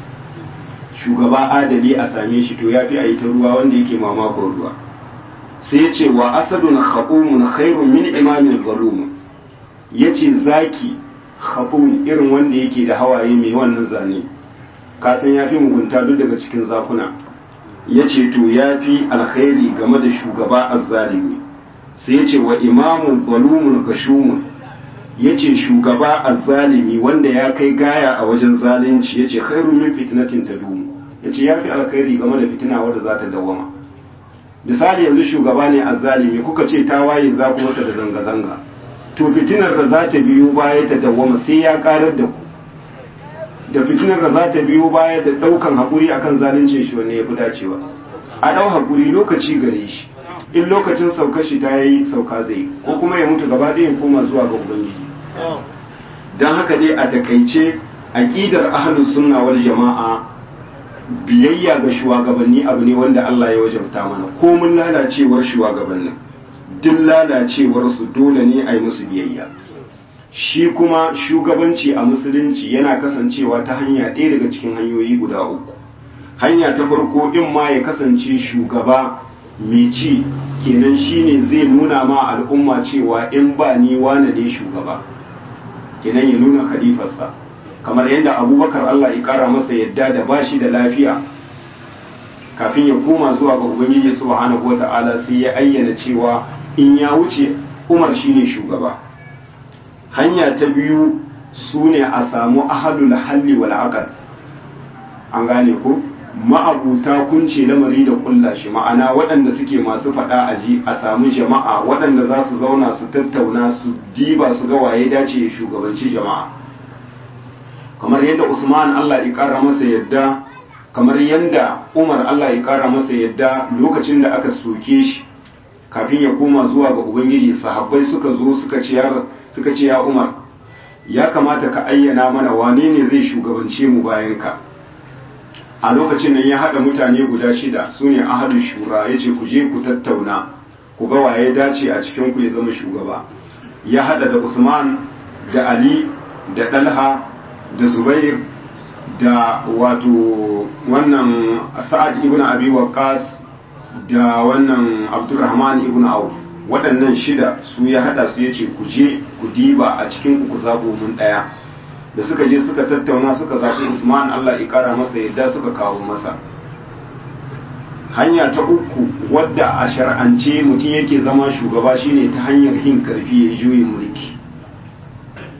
shugaba adali a same shi to ya fi a yi ta ruwa wanda yake mamakon ruwa sai ce wa asadun khabumun khairun min imamin zalumun ya ce zaki khabun irin wanda yake da hawaye mai wannan zane kasan ya fi mugunta duk daga cikin zakuna ya ce to ya fi alkhairi game da shugaba azzalimi sai ya ce wa imamun zalumun gashumun ya ce shugaba azzalimi wanda ya kai gaya a wajen zalunci ya ce khairun min fitnatin ta dumu ya ce ya fi alkhairi game da fitina wadda za ta dawama misali yanzu shugaba ne azzalimi kuka ce ta waye za ku masa da zanga-zanga to fitinar da za ta biyo baya ta dawama sai ya karar da ku da fitinar da za ta biyo baya da daukan haƙuri akan zaluncin shi wanne ya fi dacewa a ɗau haƙuri lokaci gare shi in lokacin saukar shi ta yi sauka zai ko kuma ya mutu gaba ɗaya koma zuwa ga ubangiji don haka dai a takaice aƙidar ahlus sunna wal jama'a biyayya ga shugabanni abu ne wanda Allah ya wajabta mana ko mun lalacewar shugabannin duk lalacewar su dole ne a yi musu biyayya shi kuma shugabanci a musulunci yana kasancewa ta hanya ɗaya daga cikin hanyoyi guda uku hanya ta farko in ma ya kasance shugaba mai ci kenan shine zai nuna ma al'umma cewa in ba ni wane ne shugaba kenan ya nuna khalifarsa kamar yadda abubakar Allah ya kara masa yadda da ba shi da lafiya kafin ya koma zuwa ga ubangiji subhanahu wata'ala sai ya ayyana cewa in ya wuce umar shine shugaba hanya ta biyu su ne a samu ahadul halli wal aqd an gane ko ma'abuta kunce lamari da kulla shi ma'ana waɗanda suke masu faɗa a ji a samu jama'a waɗanda za su zauna su tattauna su diba su ga waye dace ya shugabanci jama'a kamar yadda usman allah ya ƙara masa yadda kamar yadda umar allah ya ƙara masa yadda lokacin da aka soke shi kafin ya koma zuwa ga ubangiji sahabbai suka zo suka ce ya suka ce ya umar ya kamata ka ayyana mana wane ne zai shugabance mu bayan ka a lokacin nan ya haɗa mutane guda shida su ne ahadu shura ya ce ku je ku tattauna ku ga waye dace a cikin ku ya zama shugaba ya haɗa da usman da ali da ɗalha da zubair da wato wannan sa'ad ibn abi waqqas da wannan abdurrahman ibn auf waɗannan shida su ya haɗa su ya ce ku je ku diba a cikin ku zaɓo mun ɗaya da suka je suka tattauna suka zaɓi Usman Allah ya ƙara masa yadda suka kawo masa hanya ta uku wadda a shar'ance mutum yake zama shugaba shine ta hanyar hin karfi ya juyin mulki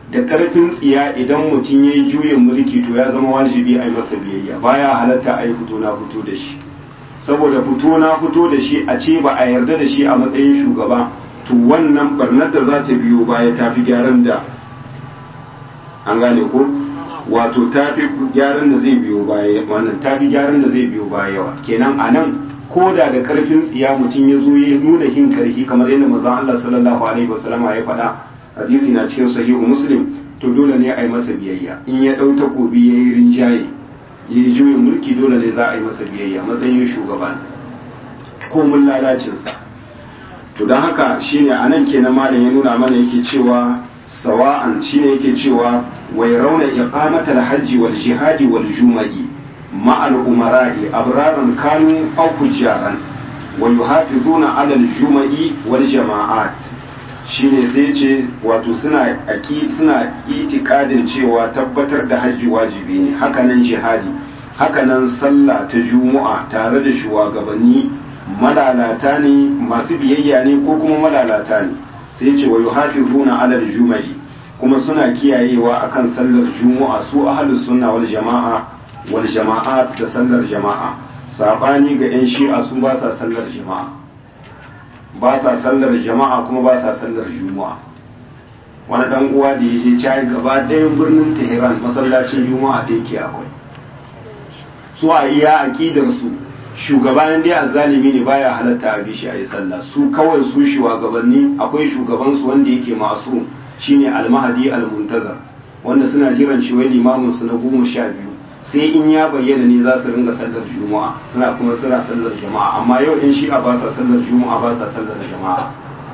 da ƙarfin tsiya idan mutum ya yi juyin mulki to ya zama wajibi a yi masa biyayya baya halatta a yi fito na fito da shi saboda fito na fito da shi a ce ba a yarda da shi a matsayin shugaba to wannan barnar da za ta biyo baya ta fi gyaran da an gane ko wato ta fi gyaran da zai biyo baya wannan ta fi gyaran da zai biyo baya yawa kenan a nan ko da da karfin tsiya mutum ya zo ya nuna hin karfi kamar yadda manzon Allah sallallahu alaihi wasallama ya faɗa hadisi na cikin sahihu muslim to dole ne a yi masa biyayya in ya ɗau takobi ya yi rinjaye ya yi juyin mulki dole ne za a yi masa biyayya matsayin shugaba ko mun lalacinsa to don haka shine a nan kenan malam ya nuna mana yake cewa sawa'an shine yake cewa wai rauna iqamatal hajji wal jihadi wal juma'i ma'al umara'i abraran kanu aw fujjaran wa yuhafizuna ala al juma'i wal jama'at shine sai ce wato suna aki suna itikadin cewa tabbatar da hajji wajibi ne hakanan jihadi hakanan sallah ta juma'a tare da shugabanni malalata ne masu biyayya ne ko kuma malalata ne sai ce wa yuhafizuna ala al-juma'i kuma suna kiyayewa akan sallar juma'a su ahlus sunna wal jama'a wal jama'at da sallar jama'a sabani ga yan shi'a su ba sa sallar jama'a ba sa sallar jama'a kuma ba sa sallar juma'a wani dan uwa da yake cayi gaba ɗayan birnin Tehran masallacin juma'a da yake akwai su a iya aqidar su shugaban dai azzalimi ne baya halatta a bishi a yi sallah su kawai su shugabanni akwai shugabansu wanda yake masu shine almahadi almuntazar wanda suna jiran shi wai limamin su na goma sha biyu sai in ya bayyana ne za su ringa sallar juma'a suna kuma suna sallar jama'a amma yau in shi'a ba sa sallar juma'a ba sa sallar jama'a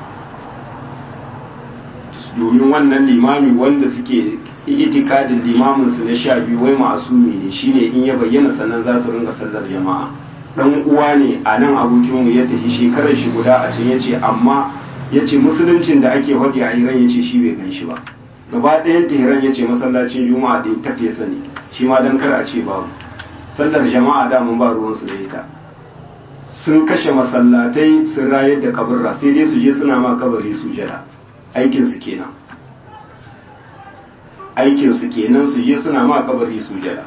domin wannan limami wanda suke itikadin limamin su na sha biyu wai ma'asumi ne shine in ya bayyana sannan za su ringa sallar jama'a dan uwa ne a nan abokinmu ya tafi shekarar shi guda a can yace amma yace musuluncin da ake faɗi a Iran yace shi bai gan shi ba gaba ɗayan Tehran yace masallacin Juma'a da ta fesa ne shi ma dan kar a ce babu sallar jama'a da mun ba ruwan su da ita sun kashe masallatai sun rayar da kabarra sai dai su je suna ma kabari su jada aikin su kenan aikin su kenan su je suna ma kabari su jada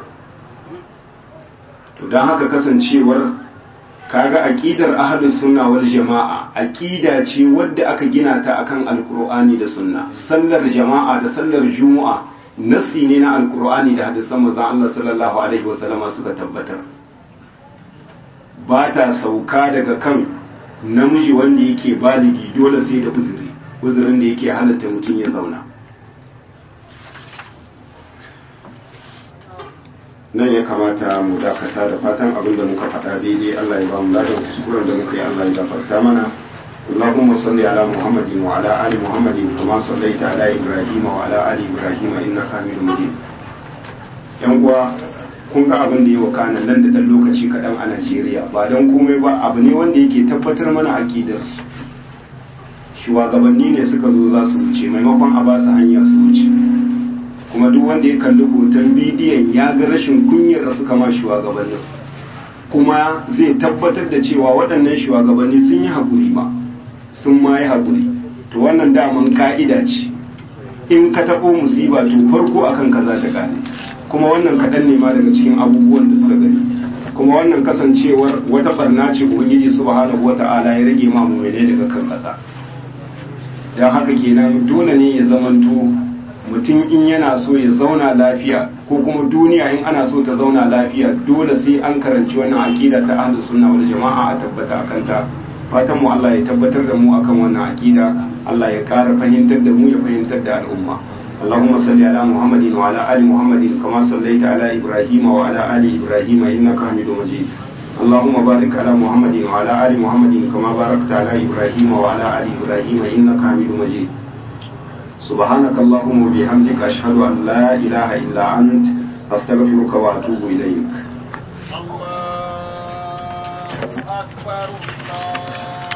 to don haka kasancewar kaga aqidar ahlus sunna wal jama'a aqida ce wadda aka gina ta akan alqur'ani da sunna sallar jama'a da sallar juma'a nasi ne na alqur'ani da hadisan manzon Allah sallallahu alaihi wasallama suka tabbatar ba ta sauka daga kan namiji wanda yake baligi dole sai da uzuri uzurin da yake halatta mutum ya zauna nan ya kamata mu dakata da fatan abin da muka faɗa daidai Allah ya ba mu ladan kuskuren da muka yi Allah ya gafarta mana اللهم صل على محمد وعلى آل محمد كما صليت على إبراهيم وعلى آل إبراهيم إنك حميد مجيد yan uwa kun ga abin da ya wakana nan da ɗan lokaci kaɗan a Najeriya ba don komai ba abu ne wanda yake tabbatar mana aƙidar su shugabanni ne suka zo za su wuce maimakon a ba su hanya su wuce kuma duk wanda ya kalli hoton bidiyon ya ga rashin kunyar da suka ma shugabannin kuma zai tabbatar da cewa waɗannan shugabanni sun yi haƙuri ma sun ma yi haƙuri to wannan daman ka'ida ce in ka taɓo musiba to farko akan ka za ta gane kuma wannan kaɗan ne ma daga cikin abubuwan da suka gani kuma wannan kasancewar wata barna ce ubangiji subhanahu wata'ala ya rage ma mu'mine daga kan ƙasa don haka kenan dole ne ya zamanto mutum in yana so ya zauna lafiya ko kuma duniya in ana so ta zauna lafiya dole sai an karanci wannan aqida ta ahlus sunna wal jama'a a tabbata akan ta fatan mu Allah ya tabbatar da mu akan wannan aqida Allah ya ƙara fahimtar da mu ya fahimtar da al'umma اللهم صل على محمد وعلى ال محمد كما صليت على ابراهيم وعلى ال ابراهيم انك حميد مجيد اللهم بارك على محمد وعلى ال محمد كما باركت على ابراهيم وعلى ال ابراهيم انك حميد مجيد سبحانك اللهم وبحمدك أشهد أن لا إله إلا أنت أستغفرك وأتوب إليك الله أكبر الله